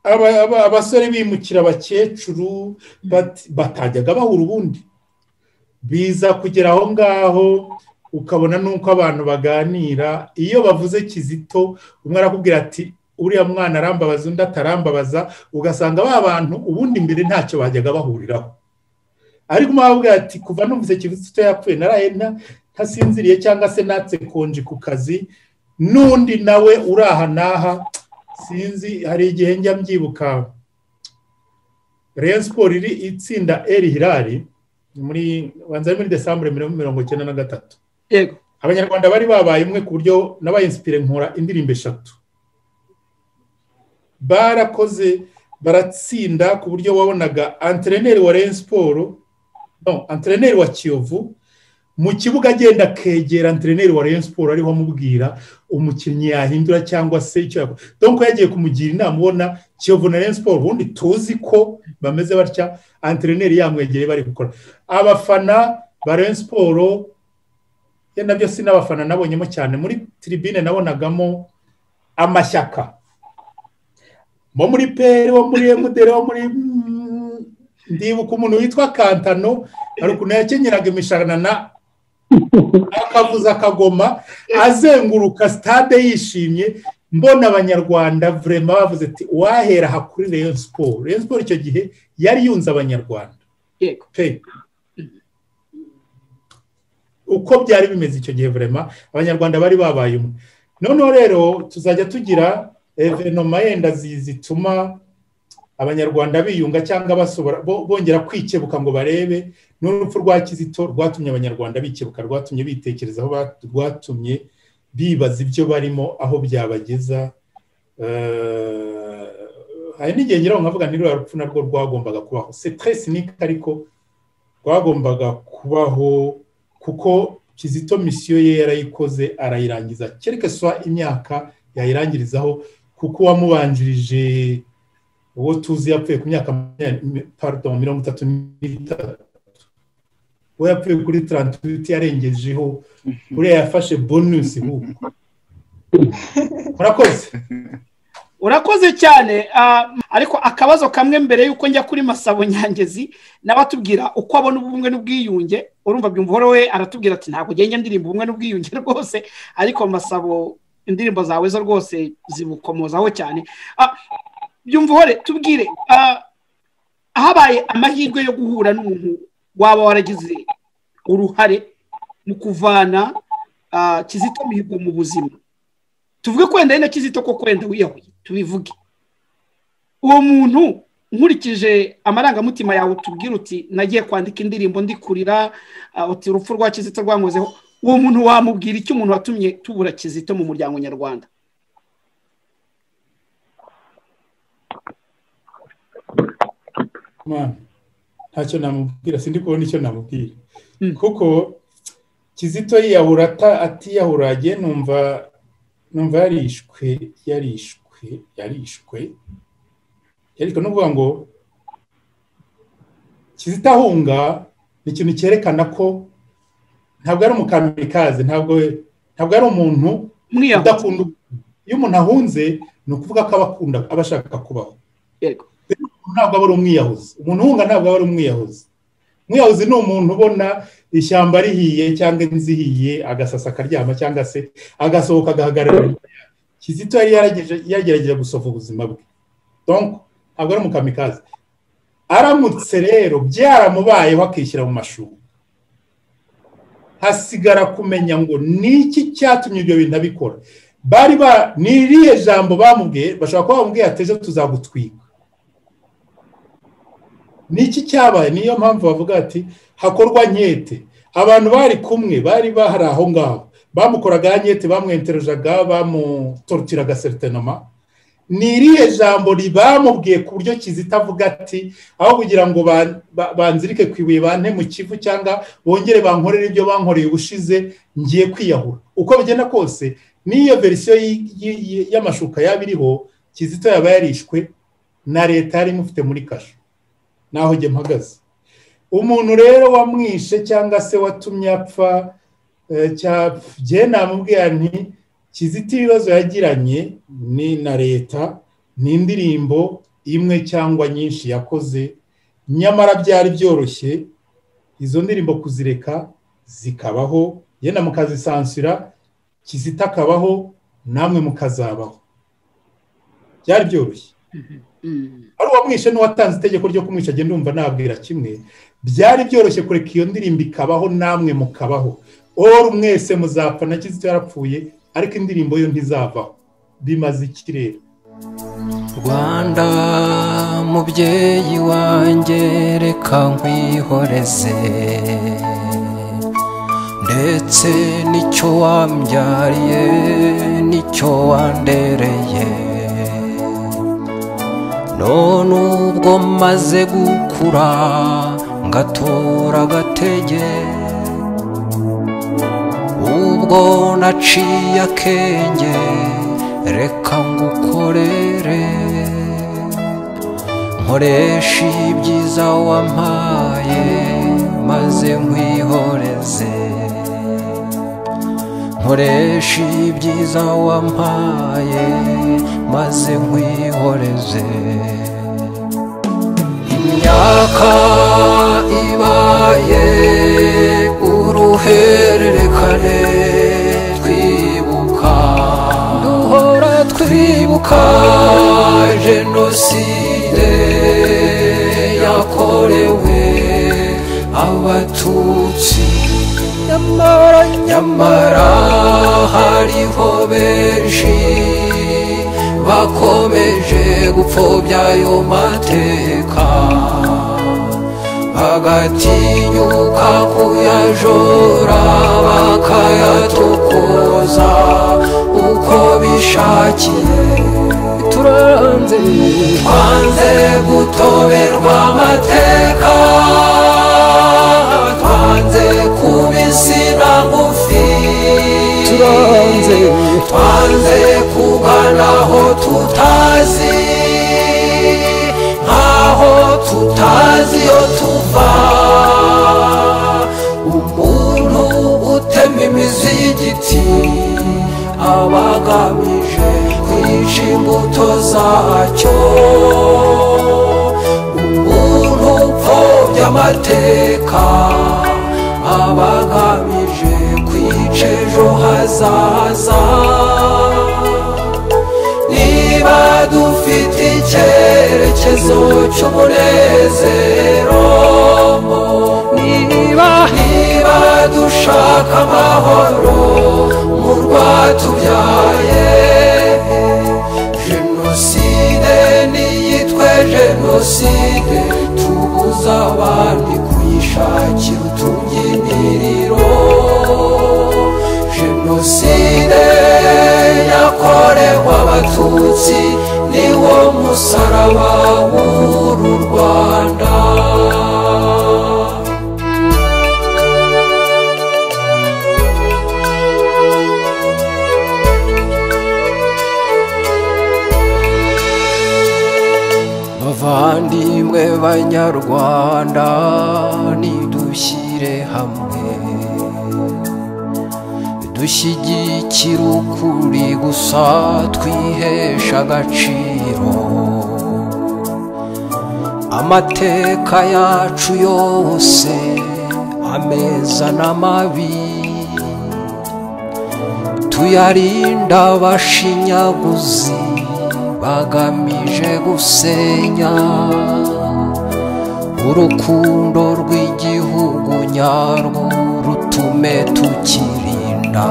Aba- aba- abasore bimukira abakecuru bat- batajyaga bahura ubundi biza kugera aho ngaho ukabona n'uko abantu baganira iyo bavuze kizito umwe arakubwira ati uriya mwana arambabaza undi atarambabaza ugasanga ba bantu ubundi mbere ntacyo bajyaga bahuriraho ariko umwabwira ati kuva numvise kizito yapfuye naraye nta- ntasinziriye cyangwa se natse konji ku kazi n'undi nawe uri aha n'aha sinzi hari igihe njya mbyibuka reyo siporo iri itsinda eri hirari ni muri banza ari muri desambure mirongo icyenda na gatatu yego abanyarwanda bari babaye umwe ku buryo nabaye insipire nkora indirimbo eshatu barakoze baratsinda ku buryo wabonaga antreneri wa Rayon siporo no antreneri wa kiyovu mu kibuga agenda akegera antreneri wa Rayon siporo ariho amubwira umukinnyi yahindura cyangwa se icyo yakora donc yagiye kumugira inama ubona kiyovu na Rayon siporo ubundi tuzi ko bameze batya antreneri yamwegereye bari gukora abafana ba Rayon siporo ye nabyo si n'abafana nabonyemo cyane muri tribune nabonagamo amashyaka bo muri peri wo muri emudere wo muri mm, ndibuka umuntu witwa kantano hari ukuntu yakenyeraga imishanana akavuza akagoma azenguruka stade yishimye mbona abanyarwanda vrema bavuze ati wahera aha kuri reyo siporo reyo siporo icyo gihe yari yunze abanyarwanda yego pe uko byari bimeze icyo gihe vrema abanyarwanda bari babaye umwe noneho rero tuzajya tugira evenoma yenda zi- zituma abanyarwanda biyunga cyangwa basobora bo- bongera kwikebuka ngo barebe n'urupfu rwa kizito rwatumye abanyarwanda bikebuka rwatumye bitekerezaho ba- rwatumye bibaza ibyo barimo aho byabageza Eh, hari n'igihe ngira nkavuga ni ruriya rupfu narwo rwagombaga kubaho c'est très cynique ariko rwagombaga kubaho kuko kizito misiyo ye yarayikoze arayirangiza kereke swa imyaka yayirangirizaho kuko uwamubanjirije uwo tuzi yapfuye ku myaka makumyabiri- pardon mirongo itatu n'itatu uwo yapfuye kuri tarantuwiti yarengejeho uriya yafashe bonusi ubu murakoze urakoze cyane ah, ariko akabazo kamwe mbere y'uko njya kuri masabo nyangezi nawe atubwira uko abona ubumwe n'ubwiyunge urumva byumva uhora we aratubwira ati ntabwo ugenge ndirimba ubumwe n'ubwiyunge rwose ariko masabo indirimbo zawe zo rwose zibukomozaho cyane Ah, byumva uhore tubwire ah, habaye amahirwe yo guhura n'umuntu waba waragize uruhare mu kuvana ah, kizito mihigo mu buzima tuvuge ko wenda ari na kizito ko wenda wiyahuye tubivuge uwo muntu nkurikije amarangamutima yawe utubwira uti nagiye kwandika indirimbo ndikurira uti urupfu rwa kizito rwankozeho uwo muntu wamubwira icyo umuntu watumye tubura kizito mu muryango nyarwanda mwana ntacyo namubwira sindi kubona icyo namubwira kuko kizito yiyahura atiyahura agiye numva numva yarishwe yarishwe yarishwe yarishwe ni ukuvuga ngo kizito ahunga ni ikintu cyerekana ko ntabwo ari umukamikazi ntabwo ntabwo ari umuntu mwiyahura udakunda iyo umuntu ahunze ni ukuvuga ko aba akunda aba ashaka kubaho yego ntabwo aba ari umwiyahuzi umuntu uhunga ntabwo aba ari umwiyahuzi umwiyahuzi ni umuntu ubona ishyamba rihiye cyangwa inzu ihiye agasasa akaryama cyangwa se agasohoka agahagarara kizito yari yarageje- yagerageje gusohoka ubuzima bwe donko ntabwo ari umukamikazi aramutse rero byaramubayeho akishyira mu mashuri hasigara kumenya ngo ni iki cyatumye ibyo bintu abikora bari ba ni irihe jambo bamubwiye bashobora kuba bamubwiye ati ejo tuzagutwika ni iki cyabaye niyo mpamvu bavuga ati hakorwa nkete abantu bari kumwe bari bahari aho ngaho bamukoraga nkete bamwenterejaga bamutorutiraga seritinoma ni irihe jambo ri- bamubwiye ku buryo kizita avuga ati aho kugira ngo ba- ba- banzirike ku ibuye bante mu kivu cyangwa bongere bankorere ibyo bankoreye ubushize ngiye kwiyahura uko bigenda kose n'iyo verisiyo y- y- y- y'amashuka yaba iriho kizito yaba yarishwe na leta yari imufite muri kasho naho njye mpagaze umuntu rero wamwishe cyangwa se watumye apfa eh, cyapfa njye namubwira nti kizito ibibazo yagiranye ni na leta ni indirimbo imwe cyangwa nyinshi yakoze nyamara byari byoroshye izo ndirimbo kuzireka zikabaho yenda mukazisansira kizito akabaho namwe mukazabaho byari byoroshye ari uwamwishe n'uwatanze itegeko ryo kumwisha agenda yumva nabwira kimwe byari byoroshye kureka iyo ndirimbo ikabaho namwe mukabaho oru mwese muzapfa na kizito yarapfuye ariko indirimbo yo ntizavaho bimaze ikirere rwanda mubyeyi wanjye reka nkwihoreze ndetse n'icyo wambyariye n'icyo wandereye none ubwo maze gukura ngatora agatege ubwo naciye akenge reka ngukorere nkoresha ibyiza wampaye maze nkwihoreze nkoresha ibyiza wampaye maze nkwihoreze imyaka ibaye uruhererekane twibuka duhora twibuka jenoside yakorewe abatutsi nyamara nyamara hariho benshi bakomeje gupfobya ayo mateka bagatinyuka kuyajora bakayatokoza uko bishakiye turanze twanze gutoberwa amateka twanze kuba insina ngufi turanze twanze kugana aho tutazi nkaho tutazi iyo tuva umuntu utema imizi y'igiti aba agamije kwica imbuto zacyo umuntu upfobya amateka aba agamije kwica ejo hazaza niba dufite icyerekezo cy'umunezero niba niba dushaka amahoro mu rwatubyaye jenoside niyitwe kwishakira utubyiniriro jenoside yakorewe abatutsi niwo musaraba w'uru rwanda bavandimwe banyarwanda nidushyire hamwe dushyigikire ukuri gusa twihesha agaciro amateka yacu yose ameza n'amabi tuyarinda abashinyaguzi bagamije gusenya urukundo rw'igihugu nyarwo rutume tukirinda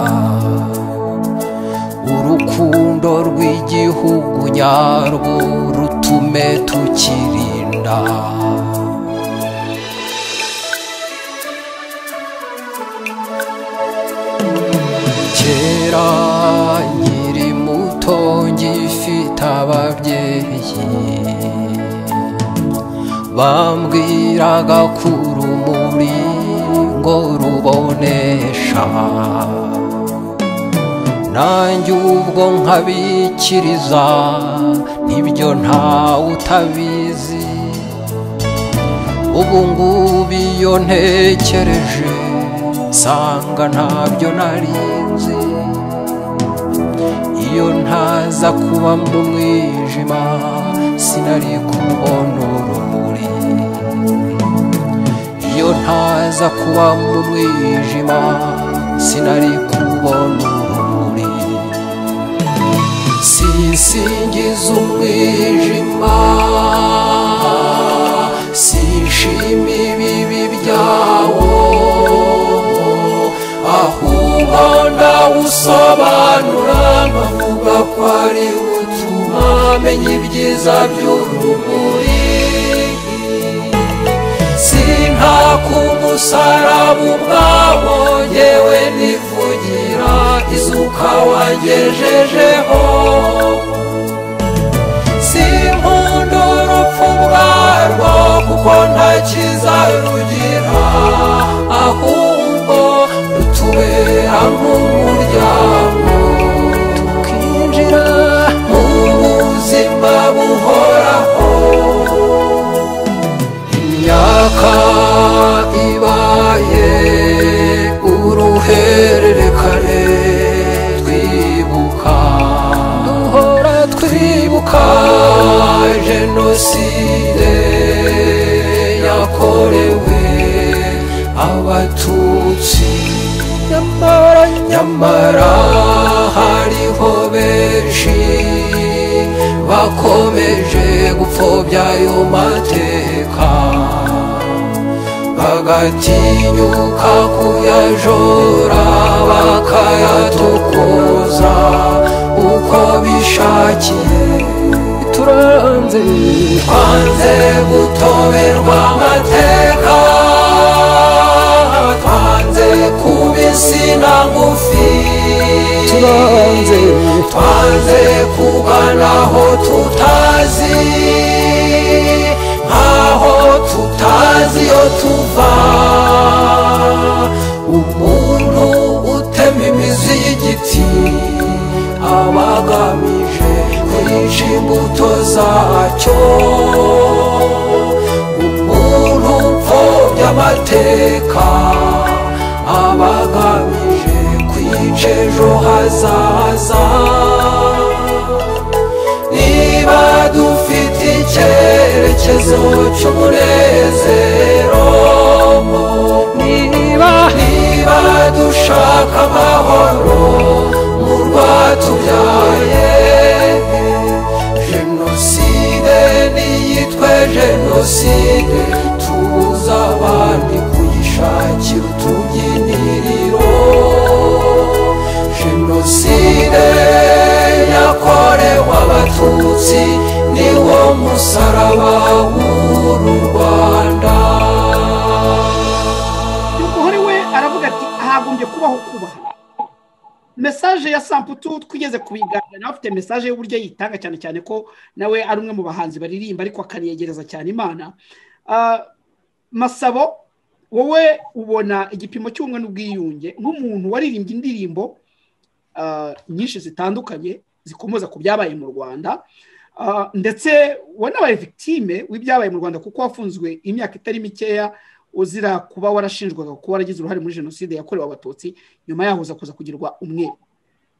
urukundo rw'igihugu nyarwo rutume tukirinda kera nkiri muto ngifite ababyeyi bambwiraga ko urumuri ngo rubonesha nanjye ubwo nkabikiriza nibyo ntawe utabizi ubu ngubu iyo ntekereje nsanga ntabyo nari nzi iyo ntaza kuba mu mwijima sinari kubona urumuri iyo ntaza kuba mu mwijima sinari kubona urumuri sisingiza umwijima sishima ibibi byawo ahubwo ndawusobanura nkavuga ko ari utuma menya ibyiza by'urumuri sintaku umusaraba ubwawo yewe nivugira izuka wagejejeho sinkunda urupfu ubwarwo kuko nta cyiza rugira ahubwo tubera nk'umuryango tukinjira mu buzima buhoraho imyaka ibaye uruhererekane twibuka duhora twibuka jenoside yakorewe abatutsi nyamara nyamara hariho benshi bakomeje gupfobya ayo mateka bagatinyuka kuyajora bakayatukuza uko bishakiye turanze twanze gutoberwa amateka twanze kuba insina ngufi turanze twanze kubanaho tutazi nkaho tutazi iyo tuva umuntu utema imizi y'igiti aba agamije kwica imbuto zacyo umuntu upfobya amateka aba agamije kwica ejo hazaza niba dufite icyerekezo cy'umunezero niba niba dushaka amahoro mu rwatubyaye jenoside niyitwe jenoside tubuza abandi kuyishakira utubyiniriro jenoside yakorewe abatutsi niwo musaraba w'uru rwanda hagombye kubaho kuba mesaje ya samputu twigeze kubiganira nawe afite mesaje y'uburyo yitanga cyane cyane ko nawe ari umwe mu bahanzi baririmba ariko akaniyegereza cyane imana Ah, masabo wowe ubona igipimo cy'ubumwe n'ubwiyunge nk'umuntu waririmbye indirimbo ah, nyinshi zitandukanye zikomoza ku byabaye mu rwanda Ah, ndetse wanabaye victime w'ibyabaye mu rwanda kuko wafunzwe imyaka itari mikeya uzira kuba warashinjwaga kuba waragize uruhare muri jenoside yakorewe abatutsi nyuma yaho uza kuza kugirirwa umwere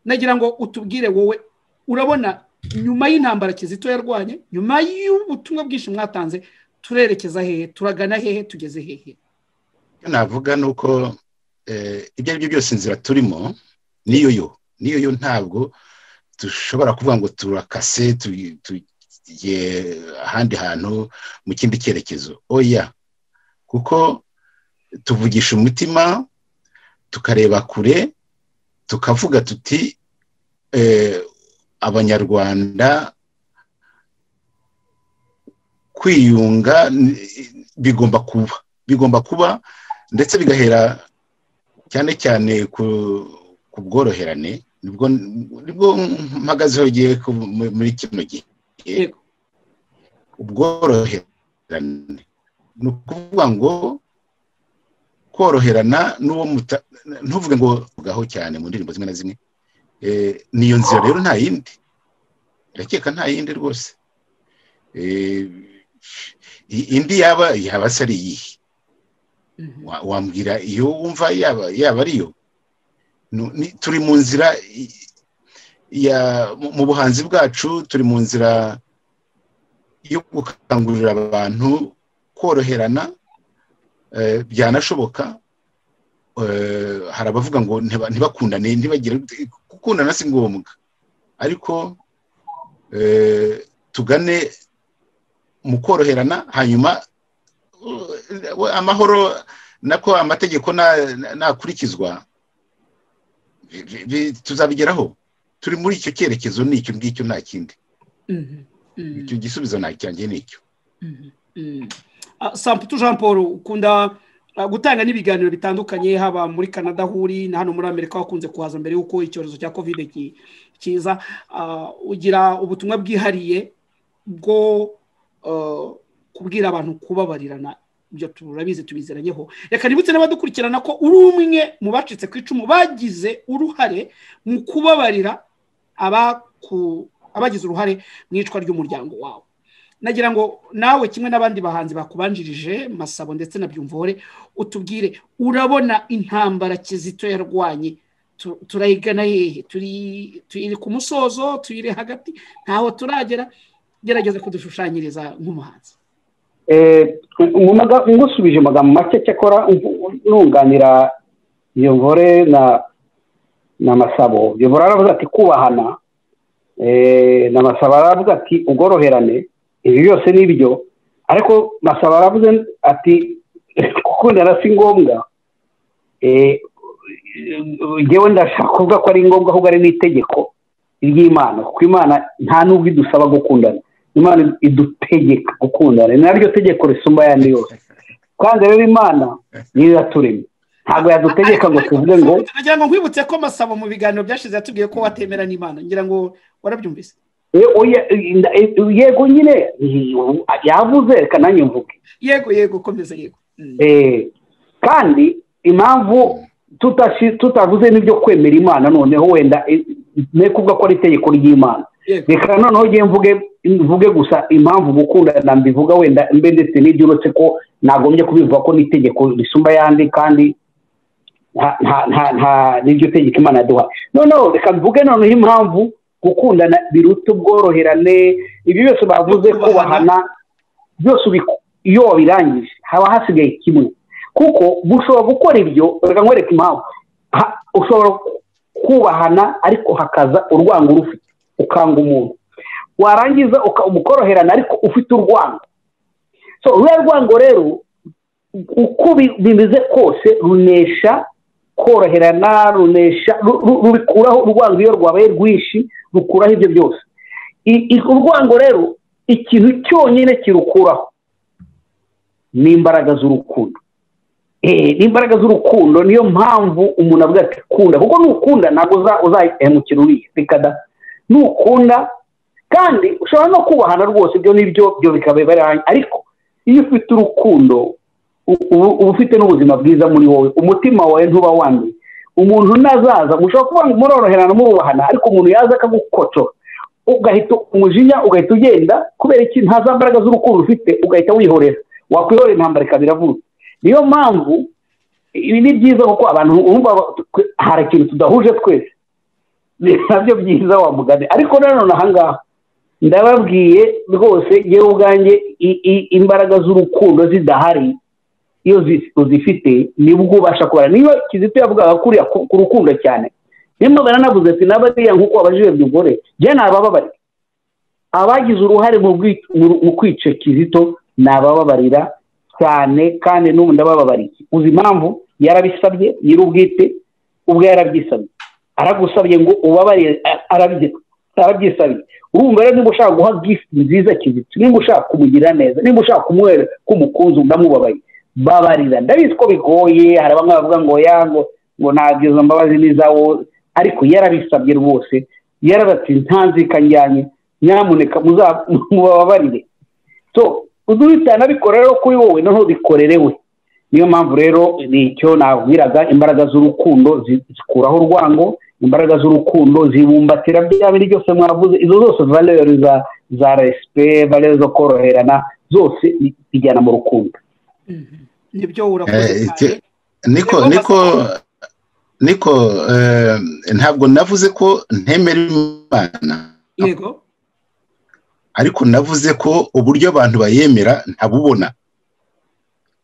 nagira ngo utubwire wowe urabona nyuma y'intambara kizito yarwanye nyuma y'ubutumwa bwinshi mwatanze turerekeza hehe turagana hehe tugeze hehe icyo navuga ni uko eh, ibyo ari byo byose inzira turimo niyo yo niyo yo ntabwo dushobora kuvuga ngo turakase tu- tugiye ahandi hantu mu kindi cyerekezo oya kuko tuvugisha umutima tukareba kure tukavuga tuti eh, abanyarwanda kwiyunga ni- bigomba kuba bigomba kuba ndetse bigahera cyane cyane ku ku bworoherane nibwo nibwo mpagazeho giye ku- mu- muri kino gihe Yego. ubworoherane ni ukuvuga ngo koroherana n'uwo muta ntuvuge ngo vugaho cyane mu ndirimbo zimwe na zimwe Eh, niyo nzira rero nta yindi irakeka nta yindi rwose Eh, i- indi yaba yaba se ari iyihe Mhm. wa- wambwira iyo wumva yaba yaba ariyo Nu- ni- turi mu nzira i- ya mu- mu buhanzi bwacu turi mu nzira yo gukangurira abantu koroherana eh, byanashoboka Eh, hari abavuga ngo ntiba- ntibakundane ntibagire gukundana si ngombwa ariko eh, tugane mu koroherana hanyuma uh, amahoro nako amategeko na- na- nakurikizwa bi- bi- bi- tuzabigeraho turi muri icyo cyerekezo n'icyo ngicyo nta kindi Mhm. Mhm. icyo gisubizo nta cyanjye ni icyo Mm. Ah, samputu jean paul ukunda ah, gutanga n'ibiganiro bitandukanye haba muri canada aho uri na hano muri amerika wakunze kuhaza mbere y'uko icyorezo cya kovide ki- kiza Ah, ugira ubutumwa bwihariye bwo ah, kubwira abantu kubabarirana ibyo turabizi tubiziranyeho reka nibutse n'abadukurikirana ko uri umwe mu bacitse ku icumu bagize uruhare mu kubabarira abaku- abagize uruhare mu icwa ry'umuryango wawe nagira ngo nawe kimwe n'abandi bahanzi bakubanjirije masabo ndetse na byumvore utubwire urabona intambara kizito yarwanye tu- turayigana hehe Turi- tuyiri ku musozo tuyiri hagati ntaho turagera gerageza kudushushanyiriza nk'umuhanzi Eh, mu maga- ngusubije amagambo make cyakora ubu- nunganira iyo nkore na na masabo iyo nkore aravuga ati kubahana eh, na masabo aravuga ati ubworoherane ibi byose ni byo ariko masabo aravuze ati gukundana si ngombwa Eh, ngewe ndashaka kuvuga ko ari ngombwa ahubwo ari n'itegeko ry'imana kuko imana nta n'ubwo idusaba gukundana imana idutegeka gukundana ni naryo tegeko risumba ayandi yose kandi rero imana niyo yaturemye ntabwo yadutegeka ngo tuvuge ngo nagira ngo nkwibutse ko masabo mu biganiro byashize yatubwiye ko watemera n'imana ngira ngo warabyumvise "Eh, oya, eh, nda- eh, yego nyine yavuze reka nanjye mvuge yego yego komeza yego Mm. Eh, kandi impamvu tutashi- tutavuze n'ibyo kwemera imana noneho wenda eh, ne kuvuga ko ari itegeko ry'imana yego reka noneho njye mvuge mvuge gusa impamvu gukundana mbivuga wenda mbe ndetse n'ibyo uretse ko nagombye kubivuga ko n'itegeko risumba ayandi kandi nta- nta- nta- nta- n'iryo tegeko imana yaduha noneho reka mvuge noneho impamvu gukundana biruta ubworoherane ibyo byose bavuze kubahana byose ubiku- iyo wabirangije haba hasigaye kimwe kuko gushobora gukora ibyo reka nkwereke impamvu Ha- ushobora kubahana ariko hakaza urwango rufite ukanga umuntu warangiza uka- umukoroherana ariko ufite urwango so ruriya rwango rero uko bi- bimeze kose runesha koroherana runesha ru- ru- rubikuraho urwango iyo rwabaye rwinshi rukuraho ibyo byose I- i- urwango rero ikintu cyonyine kirukuraho ni imbaraga z'urukundo Eh, ni imbaraga z'urukundo niyo mpamvu umuntu avuga ati kunda kuko nukunda ntabwo uza- uzahemukira uriya reka da nukunda kandi ushobora no kubahana rwose ibyo n'ibyo byo bikaba bibaranye ariko iyo ufite urukundo u- ubu- uba ufite n'ubuzima bwiza muri wowe umutima wawe ntuba wanduye umuntu nazaza mushobora kuba muroroherana murubahana ariko umuntu yaza akagukotora ugahita umujinya ugahita ugenda kubera iki nta za mbaraga z'urukundo ufite ugahita wihorera wakwihorera intambara ikaba iravuga niyo mpamvu ibi ni byiza kuko abantu bumva hari ikintu tudahuje twese ni nabyo byiza wa mugani ariko nanone ahangaha ndababwiye rwose yewe ubwanjye i- i- imbaraga z'urukundo zidahari iyo zi- uzifite nibwo ubasha kubara niba kizito yavugaga kuriya ku ku rukundo cyane nimba baranavuze ati n'abariya nk'uko wabajije byugore njye ni abababarira abagize uruhare mu bwi- mu- mu kwica kizito ni abababarira cyane kandi n'ubu ndabababariye uzi impamvu yarabisabye nyir'ubwite ubwo yarabyisabye aragusabye ngo ubabarire a- arabye- arabyisabye urumva rero niba ushaka guha gifuti nziza kizito niba ushaka kumugira neza niba ushaka kumwera k'umukunzi ndamubabaye babarira ndabizi ko bigoye hari bamwe bavuga ngo ya ngo ngo ntabwo izo mbabazi ni izawo ariko yarabisabye rwose yarabati ntanzika njyanye nyamuneka muza- mubabarire so uzubitana abikora rero kuri wowe noneho bikorere we niyo mpamvu rero ni icyo nabwiraga imbaraga z'urukundo zi- zikuraho urwango imbaraga z'urukundo zibumbatira bya bindi byose mwavuze izo zose valere za za resipe valere zo koroherana zose bi- bijyana mu rukundo nibyo urakoze Eh, cyane icyo- niko Yego, niko niko eh, ntabwo navuze ko ntemera imana yego ariko navuze ko uburyo abantu bayemera ntabubona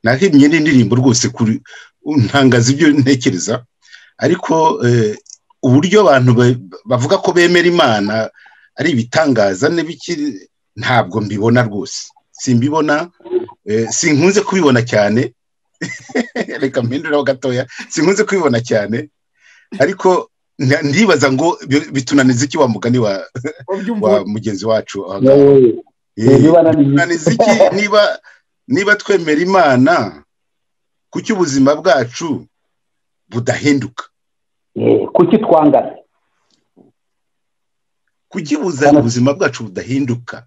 nahimye n'indirimbo rwose kuri ntangaza ibyo ntekereza ariko eh, uburyo abantu ba- bavuga ko bemera imana ari ibitangaza n'ibiki ntabwo mbibona rwose simbibona eh, sinkunze kubibona cyane reka mpinduraho gatoya sinkunze kubibona cyane ariko nda- ndibaza ngo bi- bitunaniza iki wa mugani wa ubyumva wa mugenzi wacu aha ngaha. wowe Eh, wibana Imana izi iki? niba niba twemera imana kuki ubuzima bwacu budahinduka kuki twangana kuki buza- Hano. ubuzima bwacu budahinduka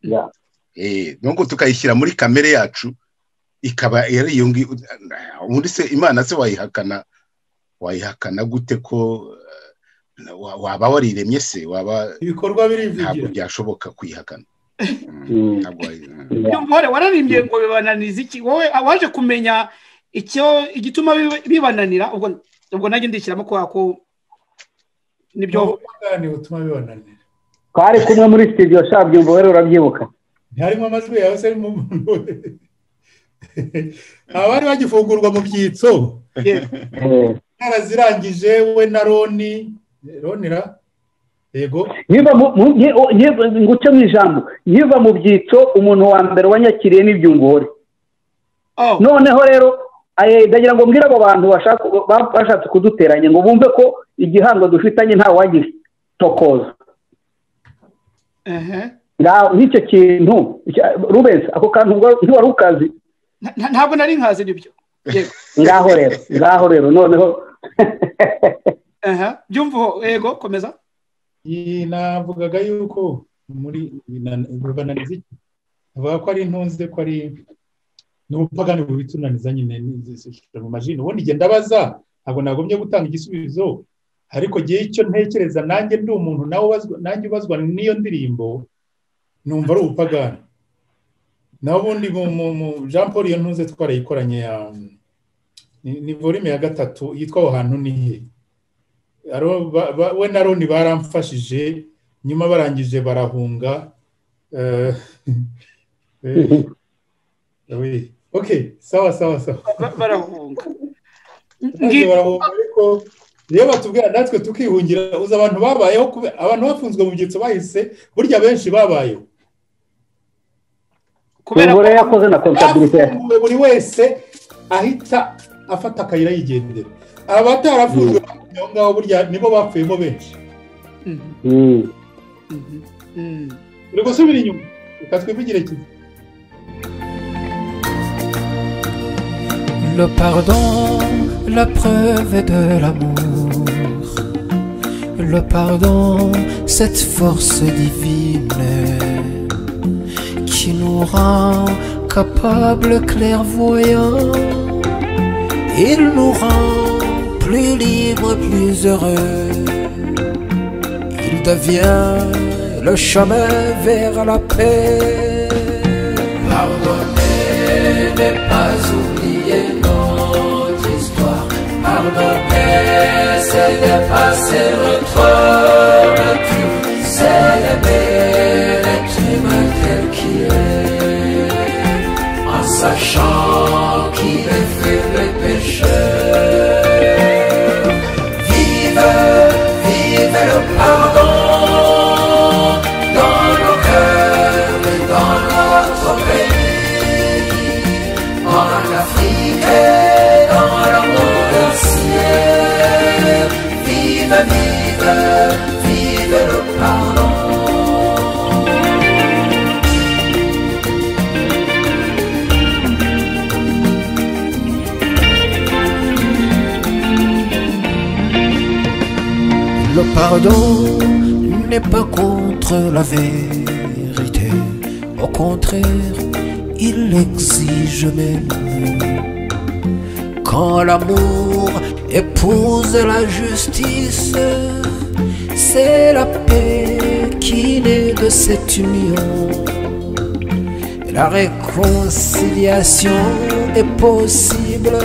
Ya. Eh, nuko tukayishyira muri kamere yacu ikaba yari iyo ngiyo ubundi se imana se wayihakana wayihakana gute ko eh, wa- waba wariremye se waba ibikorwa ntabwo birivugira byashoboka kuyihakana Mm. ntabwo wayi- byumvore wararimbye ngo bibananiza iki wowe waje kumenya icyo igituma biba- bibananira ubwo ubwo nanjye ndishyiramo kubera ko nibyo Ntabwo ubwugane butuma bibananira twari kumwe muri studio sha byumva rero urabyibuka ntiharimo amajwi yawe se arimo umuntu we abari bagifungurwa mu byitso yego Eh, narazirangije we na roni ronira yego nkiva mu- mu- nki- o- nkiva- ngucemo ijambo nkiva mu byitso umuntu wa mbere wanyakiriye n'ibyungore oh noneho rero eh, ndagira ngo mbwire abo bantu bashaka- ba- bashatse kuduteranya ngo bumve ko igihango dufitanye nta wagitokoza ehe. Nga- nk'icyo kintu icya- rubensi ako kantu ubwo ntiwari ukazi Nta- nta- ntabwo nari nkazi nibyo yego ngaho rero ngaho rero noneho ehe. byumva ho, yego komeza iyi navugaga yuko muri bibananiza iki avuga ko ari intunze ko ari ni ubupagani bubitunaniza nyine n'izisishije mu majini ubundi igihe ndabaza ntabwo nagombye gutanga igisubizo ariko igihe icyo ntekereza nanjye ndi umuntu nawe ubazwa nanjye ubazwa n'iyo ndirimbo numva ari ubupagani naho ubundi mu- mu- mu- jean paul iyo ntunze twarayikoranye ya ni- ni volume ya gatatu yitwa aho hantu ni he Aro- ba- ba- we na roni baramfashije nyuma barangije barahunga eh, eh, we. ok sawa sawa sawa Ba- barahunga barangije Ngi- barahunga ariko rero batubwira natwe tukihungira uzi abantu babayeho kube- abantu bafunzwe mu byitso bahise burya benshi babayeho kubera umugore ko yakoze na kontabirite bafunguwe buri wese ahita afata akayira yigendera abatarafunzwe aho ngaho burya nibo bapfuyemo benshi Mhm, mhm, mhm. turi gusubira inyuma reka twivugire kimwe Le pardon, la preuve est de l'amour. Le pardon, cette force divine qui nous rend capables, clairvoyants. Il nous rend plus libres, plus heureux. Il devient le chemin vers la paix. Pardonner n'est pas oublier notre histoire. Pardonner, c'est dépasser notre nature. Célébrer l'être humain tel qu'il est. En sachant qu'il est faible et pécheur. Vive, vive le pardon dans nos cœurs et dans notre pays, en Afrique et dans le monde entier. Vive, vive, vive le pardon. Le pardon n'est pas contre la vérité. Au contraire, il l'exige même. Quand l'amour épouse la justice, c'est la paix qui naît de cette union. La réconciliation est possible.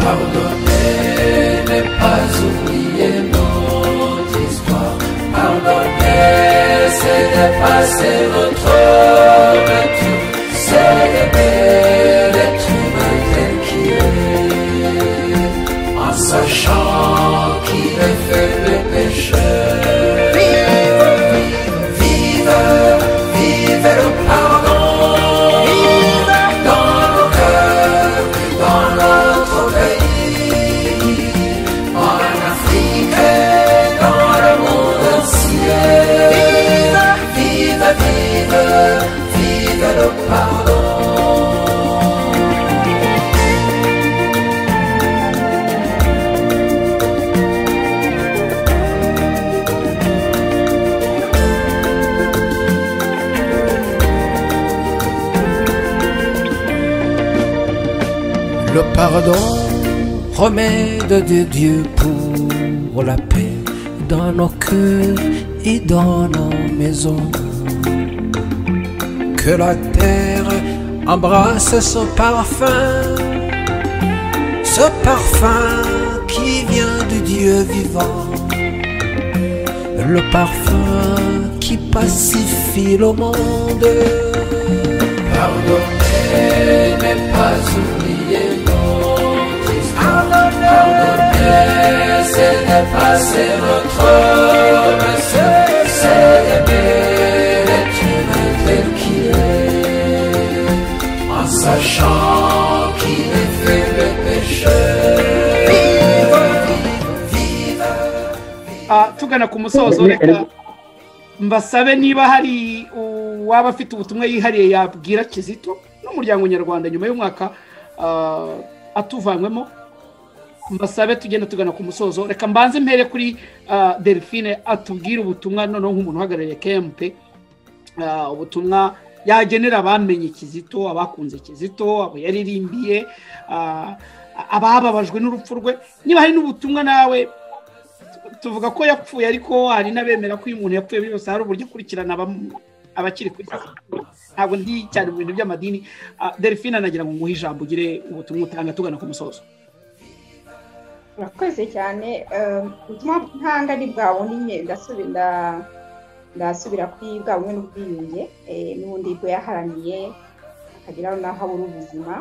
Pardonner n'est pas oublier notre histoire. Pardonner, c'est dépasser notre nature. Célébrer l'être humain tel qu'il est. En sachant qu'il est faible et pécheur. Vive, vive le pardon. Dans nos cœurs, dans notre pays. En Afrique, et dans le monde entier. Vive, vive, vive le pardon. Le pardon, remède de Dieu pour la paix dans nos cœurs et dans nos maisons. Que la terre embrasse ce parfum, ce parfum qui vient de Dieu vivant. Le parfum qui pacifie le monde. Pardonner n'est pas oublier notre histoire. Pardonner, c'est dépasser notre monsieur. C'est aimer l'être humain tel qu'il est. En sachant qu'il est fait le pécheur. Vive, Ah, tugana ku musozo reka mbasabe niba hari uwaba afite ubutumwa yihariye yabwira kizito n'umuryango nyarwanda nyuma y'umwaka ah, atuvanyemo mbasabe tugenda tugana ku musozo reka mbanze mpere kuri ah, delphine atubwire ubutumwa noneho nk'umuntu uhagarariye kmp ah, ubutumwa yagenera abamenye kizito abakunze kizito abo yaririmbiye ah, abababajwe n'urupfu rwe niba hari n'ubutumwa nawe tuvuga ko yapfuye ariko hari n'abemera ko iyo umuntu yapfuye muri byose hari uburyo akurikirana abamu- abakiri ku isi ntabwo ndi cyane mu bintu by'amadini Ah, delphine anagira ngo nguhe ijambo ugire ubutumwa utanga tugana ku musozo murakoze cyane eh, ubutumwa ntanga ni bwa bundi nyine ndasubira nda- ndasubira kuri bwa bumwe n'ubwiyunge eh, n'ubundi bwo yaharaniye akageraho n'aho abura ubuzima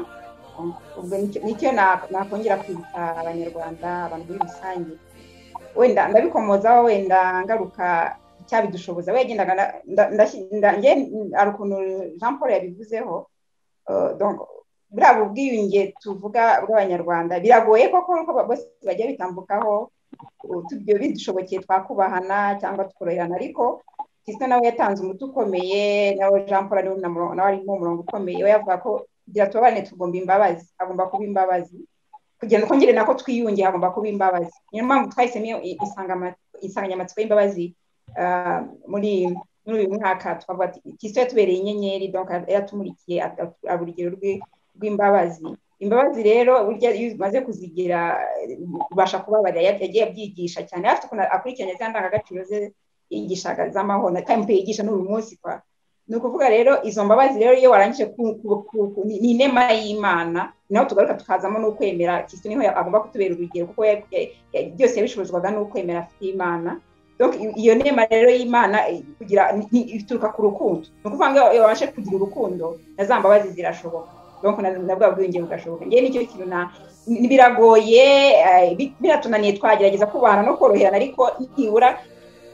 ubwo nicyo- nicyo na- nakongera kwibutsa abanyarwanda abantu muri rusange wenda ndabikomozaho wenda ngaruka icyabidushoboza wegendaga ari ukuntu jean paul yabivuzeho eh, donc buriya bubwiyunge tuvuga bw'abanyarwanda biragoye koko ko bose bajya bitambukaho uh, tubyo bidushobokeye twakubahana cyangwa tukoroherana ariko Kristo nawe yatanze umuti ukomeye nawe Jean Paul ari mu- nawe ari mu murongo ukomeye we yavuga ko kugira tubabarane tugomba imbabazi agomba kuba imbabazi kugira ngo twongere nako twiyunge hagomba kuba imbabazi niyo mpamvu twahisemo insanganyamatsiko y'imbabazi ah, muri muri uyu mwaka twavuga ati kristo yatubereye inyenyeri donc yatumurikiye aba urugero rw'i- rw'imbabazi imbabazi rero burya iyo umaze kuzigira ubasha kubabarira Ya- yagiye abyigisha cyane afite ukuntu akurikirana za ndangagaciro ze yigishaga z'amahoro kandi mpe yigisha n'uyu munsi kwa ni ukuvuga rero izo mbabazi rero iyo warangije ku- ku- ku- ku- ni ni inema y'imana naho tugaruka tukazamo n'ukwemera kristo niho ya- agomba kutubera urugero kuko ya- ya- ya- byose yabishobozwaga n'ukwemera afite imana Donc, i- iyo nema rero y'imana eh, kugira ni- ni- ituruka ku rukundo ni ukuvuga ngo iyo wabashe kugira urukundo na za mbabazi zirashoboka donc na na bwa bwenge bugashoboka njyewe nicyo kintu na ni- biragoye eh, bi- biratunaniye twagerageza kubahana no koroherana ariko nibura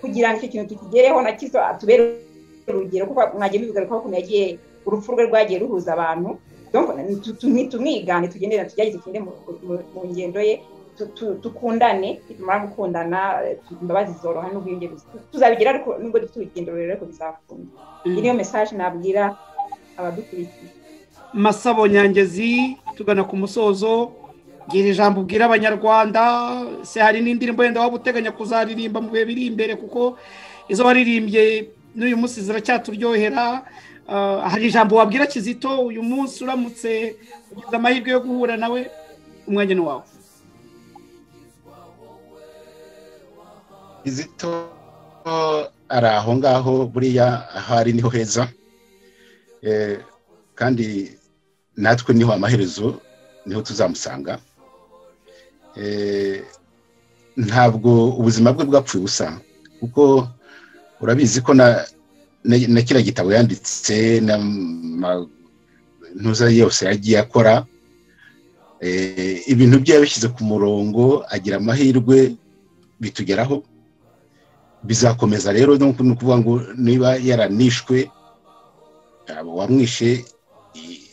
kugira ngo icyo kintu tukigereho na kizo atubere urugero kuko mwagiye mubigarukaho ukuntu yagiye urupfu rwe rwagiye ruhuza abantu donc tu- tu- ni- tumwigane tugendere tugerageze tugende mu- mu- mu ngendo ye tu- tu- tukundane nitumara gukundana eh, imbabazi zoroha n'ubwenge buzi- tuzabigira ariko nubwo dufite urugendo rurerure ariko bizakunda iyi niyo message nabwira abadukurikiye masabo nyangezi tugana ku musozo gira ijambo ubwira abanyarwanda se hari n'indirimbo yenda waba uteganya kuzaririmba mu bihe biri imbere kuko izo waririmbye n'uyu munsi ziracyaturyohera Ah, hari ijambo wabwira kizito uyu munsi uramutse ugize amahirwe yo guhura nawe umwanya ni wawe kizito ari aho ngaho buriya aho ari niho heza Eh, kandi natwe niho amaherezo niho tuzamusanga Eh, ntabwo ubuzima bwe bwapfuye ubusa kuko urabizi ko na na- na kiriya gitabo yanditse n'intuza yose yagiye akora eh, ibintu bye yabishyize ku murongo agira amahirwe bitugeraho bizakomeza rero ni uku- ni ukuvuga ngo niba yaranishwe yaba uwamwishe i-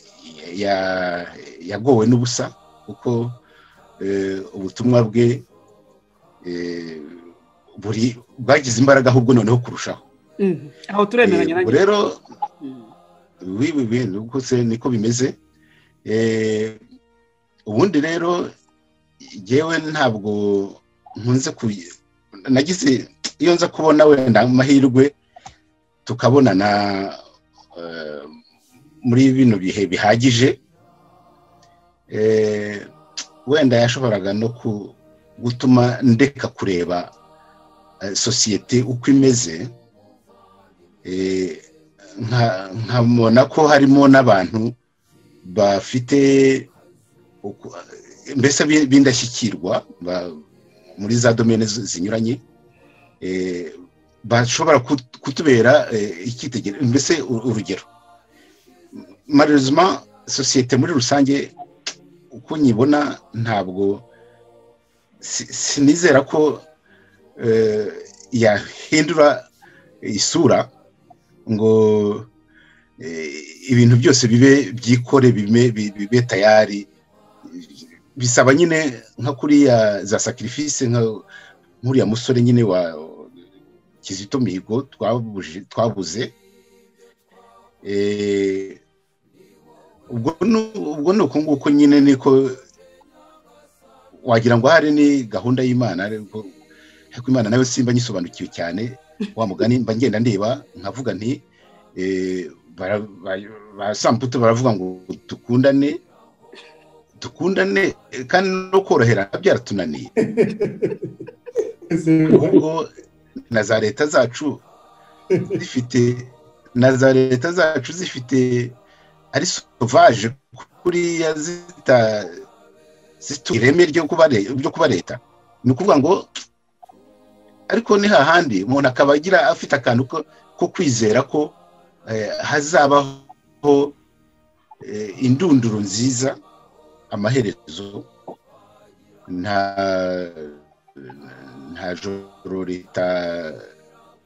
i- ya- yagowe n'ubusa kuko eh, ubutumwa bwe eh, buri bwagize imbaraga ahubwo noneho kurushaho Mhm. aho turemeranya Eh, ubwo nanjye rero Mhm. bibi bintu gusa niko bimeze Eh, ubundi rero jyewe ntabwo nkunze ku nagize iyo nza kubona wenda amahirwe tukabonana eh, muri bino bihe bihagije eh, wenda yashoboraga no ku- gutuma ndeka kureba eh, sosiyete uko imeze eh, nka- nkabona ko harimo n'abantu bafite uku- mbese bi- b'indashyikirwa ba- muri za domene zi- zinyuranye eh, bashobora kut- kutubera eh, icyitegererezo mbese u- urugero malheureusement sosiyete muri rusange uko nyibona ntabwo si- sinizera ko eh, yahindura isura ngo eh, ibintu byose bibe byikore bime- bi- bibe tayari bisaba nyine nka kuriya za sacrifice nka nk'uriya musore nyine wa kizito mihigo twabuje- twabuze Eh, ubwo nu- ubwo ni uko nguko nyine niko wagira ngo hari ni gahunda y'imana ariko ariko imana nayo simba nyisobanukiwe cyane wa mugani mba ngenda ndeba nkavuga nti eh, bara- ba- ba samputu baravuga ngo dukundane dukundane eh, kandi no korohera byaratunaniye ahubwo na za leta zacu zifite na za leta zacu zifite ari sovaje kuriya zita zita ireme ryo kuba le- ryo kuba leta ni ukuvuga ngo ariko ni hahandi umuntu akaba agira afite akantu ko- ko kwizera ko eh, hazabaho eh, indunduro nziza amaherezo nta nta joro rita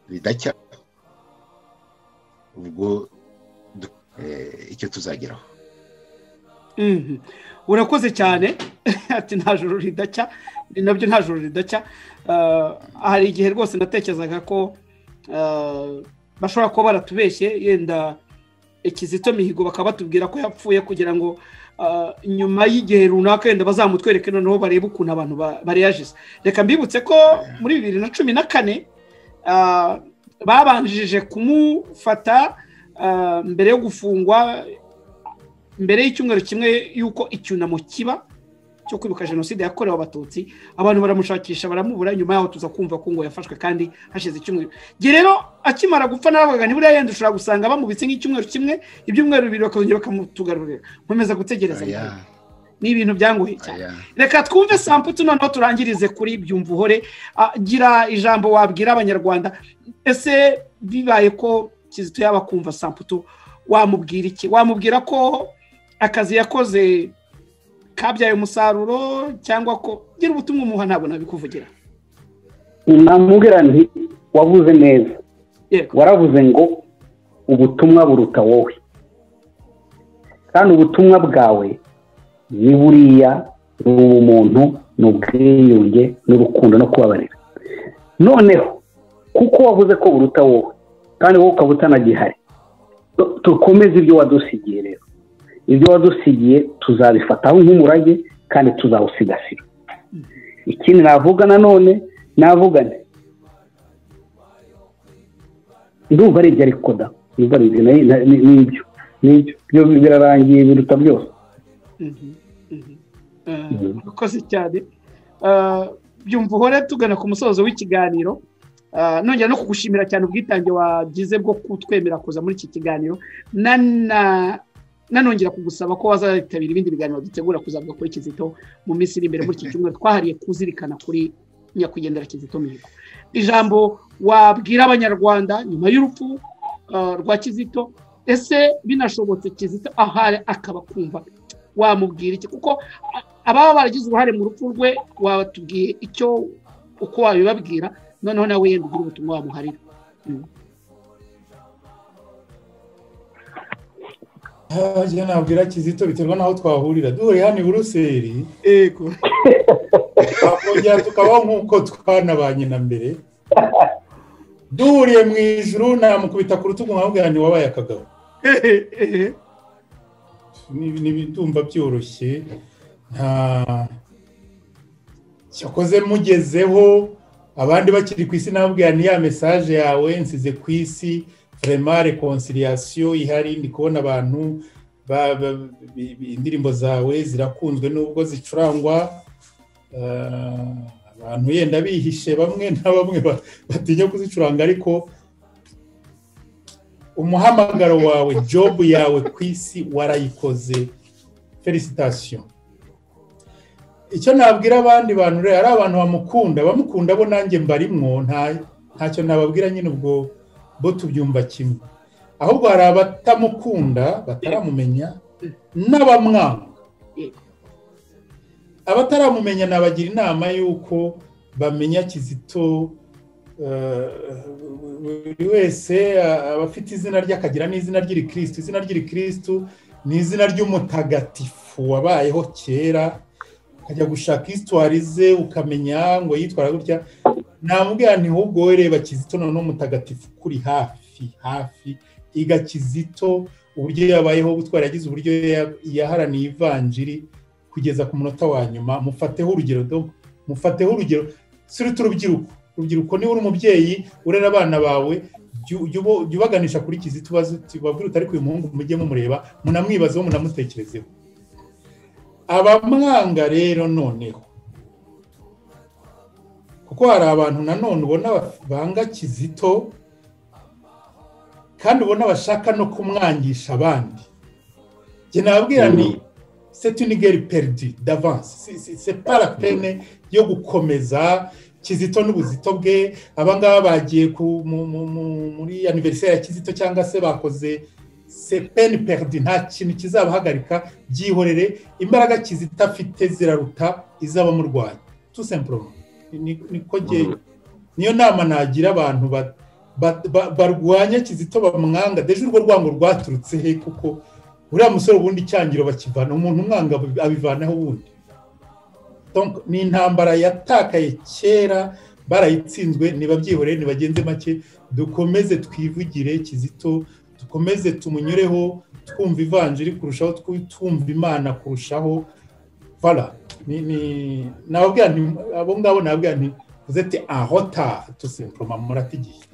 ridacya ubwo du- eh, icyo tuzageraho Mhm. urakoze cyane ati nta joro ridacya ni nabyo nta joro ridacya Ah, hari igihe rwose natekerezaga ko ah, bashobora kuba baratubeshye yenda kizito mihigo bakaba batubwira ko yapfuye kugira ngo ah, nyuma y'igihe runaka wenda bazamutwereke noneho barebe ukuntu abantu ba- bareyajiza reka mbibutse ko muri bibiri na cumi na kane ah, babanjije kumufata ah, mbere yo gufungwa mbere y'icyumweru kimwe y'uko icyunamo kiba cyo kwibuka jenoside yakorewe abatutsi abantu baramushakisha baramubura nyuma yaho tuza kumva ko ngo yafashwe kandi hashize icyumweru njye rero akimara gupfa navugaga ntiburiya yenda ushobora gusanga bamubitse nk'icyumweru kimwe ibyumweru bibiri bakongera bakamutugarurira nkomeza gutegereza aya ni ibintu byangoye cyane aya reka twumve samputu noneho turangirize kuri byumva uhore Ah, gira ijambo wabwira abanyarwanda ese bibaye ko kizito yaba kumva samputu wamubwira iki wamubwira ko akazi yakoze kabyaye umusaruro cyangwa ko gira ubutumwa umuha ntabwo nabikuvugira namubwira nti wavuze neza yego waravuze ngo ubutumwa buruta wowe kandi ubutumwa bwawe ni buriya ni ubumuntu ni ubwiyunge n'urukundo no kubabarira noneho kuko wavuze ko buruta wowe kandi wowe ukaba utanagihari tu- dukomeze ibyo wadusigiye rero ibyo wadusigiye tuzabifataho nk'umurage kandi tuzawusigasira ikindi navuga nanone navuga nti ndumva ari ibyo ariko da ndumva ari ibyo nayo- na- ni- nibyo nibyo byo birarangiye biruta byose Mhm, mhm. Ah, urakoze cyane Ah, byumva uhore tugana ku musozo w'ikiganiro Ah, nongera no kugushimira cyane ubwitange wagize bwo kutwemera kuza muri iki kiganiro Nana- nanongera kugusaba ko wazayitabira ibindi biganiro dutegura kuzavuga kuri kizito mu minsi iri imbere muri iki cyumweru twahariye kuzirikana kuri nyakwigendera kizito mihigo ijambo wabwira abanyarwanda nyuma y'urupfu ah, rwa kizito ese binashobotse kizito ahari akaba kumva wamubwira iki kuko a- ababa baragize uruhare mu rupfu rwe watubwiye icyo uko wabibabwira noneho nawe yenda ugira ubutumwa wamuharira njye nabwira kizito biterwa n'aho twahurira duhuriye hano i buruseli yego twakongera tukabaho nk'uko twanabanye na mbere duhuriye mu ijuru namukubita ku rutugu nkabwira nti wabaye akagabo Ni- ni ibidumba byoroshye nta cyakoze mugezeho abandi bakiri ku isi nababwira ni ya mesaje yawe nsize ku isi vraiment reconciliation ihari ndi kubona abantu ba- ba- bi- bi- indirimbo zawe zirakunzwe nubwo zicurangwa eh, abantu yenda bihishe bamwe na bamwe ba- batinya kuzicuranga ariko umuhamagaro wawe jobu yawe ku isi warayikoze felicitasiyo icyo nabwira abandi bantu rero ari abantu bamukunda bamukunda bo nanjye mbarimwo nta ntacyo nababwira nyine ubwo bo tubyumva kimwe ahubwo hari abatamukunda bataramumenya n'abamwanga abataramumenya nabagira inama y'uko bamenya kizito eh, buri wese eh, aba afite izina rye akagira n'izina ry'irikirisitu izina ry'irikirisitu ni izina ry'umutagatifu wabayeho kera ukajya gushaka isitwari ze ukamenya ngo yitwara gutya namubwira nti ahubwo wowe reba kizito noneho umutagatifu kuri hafi hafi iga kizito uburyo yabayeho gutwara yagize uburyo ya- yaharaniye ivanjiri kugeza ku munota wa nyuma mufateho urugero do mufateho urugero suruta urubyiruko urubyiruko niba uri umubyeyi urera abana bawe jya- jya ubo- jya ubaganisha kuri kizito ubaze uti babwire uti ariko uyu muhungu mujye mumureba munamwibazeho munamutekerezeho abamwanga rero noneho kuko hari abantu nanone ubona baf- banga kizito kandi ubona bashaka no kumwangisha abandi njye nababwira ni c'est une guerre perdue d'avance Si- si- c'est pas la peine yo gukomeza kizito n'ubuzito bwe abangaba bagiye ku- mu- mu- mu- muri anniversaire ya kizito cyangwa se bakoze c'est peine perdue nta kintu kizabahagarika byihorere imbaraga kizito afite ziraruta iz'abamurwanya tout simplement Ni- niko nge- niyo nama nagira abantu ba- ba- ba- barwanya kizito bamwanga deje urwo rwango rwaturutse he kuko uriya musore ubundi icyangiro bakivana umuntu umwanga abi- abivanaho ubundi Donc, ni intambara yatakaye kera barayitsinzwe ntibabyihorere nibagenze make dukomeze twivugire kizito dukomeze tumunyureho twumva ivanjiri kurushaho twu- twumva imana kurushaho bara ni- ni- nababwira nti abo ngabo nababwira nti uzete ahota tusimploma muratigiye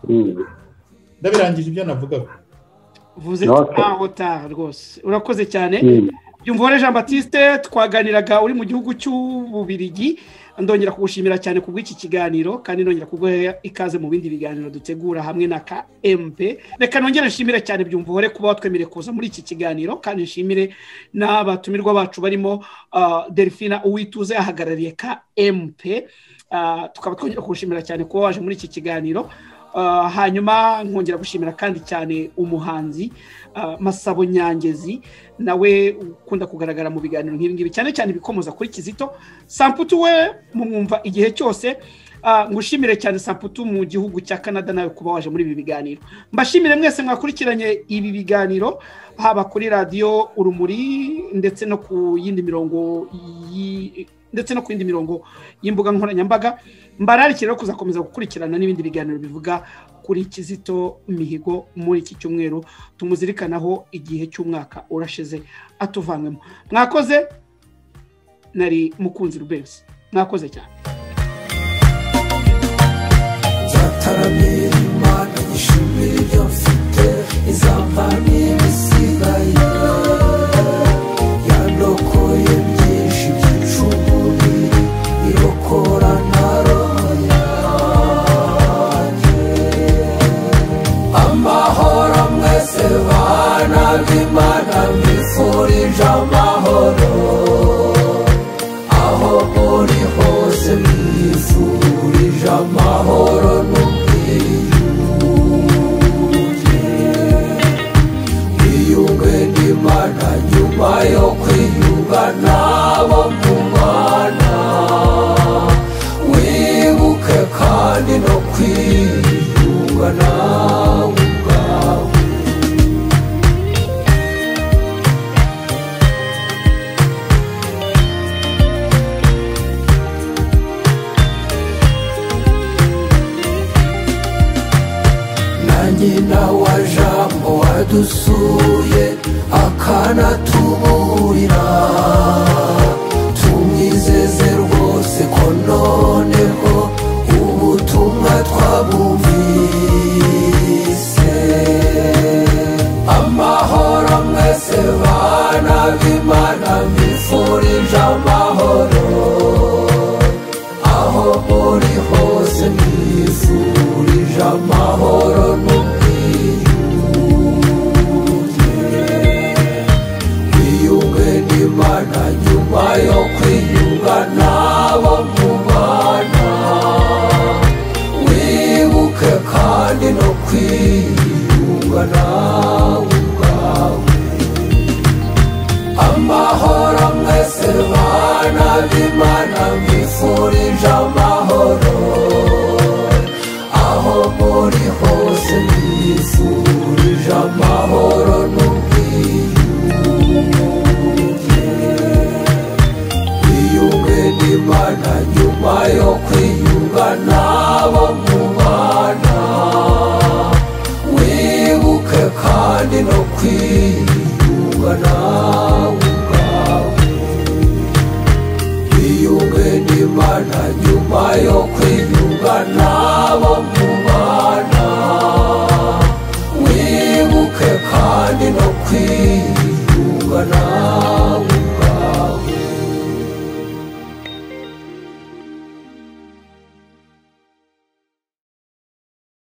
Mm. ndabirangije ibyo navugaga vuze Okay. aho taha rwose urakoze cyane Mm. byumvore jean batiste twaganiraga uri mu gihugu cy'ububirigi ndongera kugushimira cyane ku bw'iki kiganiro kandi ndongera kuguha ikaze mu bindi biganiro dutegura hamwe na ka mp reka nongere nshimire cyane byumvore kuba watwemereye kuza muri iki kiganiro kandi nshimire n'abatumirwa bacu barimo ah, delphina uwituze ahagarariye ka mp Ah, tukaba twongera kugushimira cyane kuba waje muri iki kiganiro Ah, hanyuma nkongera gushimira kandi cyane umuhanzi ah, masabo nyangezi nawe ukunda kugaragara mu biganiro nk'ibi ngibi cyane cyane ibikomoza kuri kizito samputu we mumwumva igihe cyose Ah, ngushimire cyane samputu mu gihugu cya canada nawe kuba waje muri ibi biganiro mbashimire mwese mwakurikiranye ibi biganiro haba kuri radiyo urumuri ndetse no ku yindi mirongo yi- ndetse no ku yindi mirongo y'imbuga nkoranyambaga mbararikira rero kuzakomeza gukurikirana n'ibindi biganiro bivuga kuri kizito mihigo muri iki cyumweru tumuzirikanaho igihe cy'umwaka urashize atuvanywemo mwakoze nari mukunzi rubensi mwakoze cyane nzataramye imana yishimira ibyo mfite izampa n'ibisigaye yandokoye byinshi by'icumbi irokora na roho yanjye amahoro mwese bana b'imana mwifurije amahoro aho muri hose mwifurije amahoro n'ubwiyunge iyunge n'imana nyuma yo kwiyunga nabo mu mwana wibuke kandi no kwiyunga nawe ubwawe na nyina wa jambo wadusuye akanatuburira tumwizeze rwose ko noneho ubutumwa twabumvise amahoro mwese bana b'imana mwifurije amahoro aho muri hose mwifurije amahoro n'ubwiyunge wiyunge n'imana nyuma yo kwiyunga nabo mu bana wibuke kandi no kwiyunga nawe ubwawe amahoro mwese bana b'imana mwifurije amahoro aho muri hose mwifurije amahoro n'ubwiyunge wiyunge n'imana nyuma yo kwiyunga nabo mu bana wibuke kandi no kwiyunga nawe ubwawe wiyunge n'imana nyuma yo kwiyunga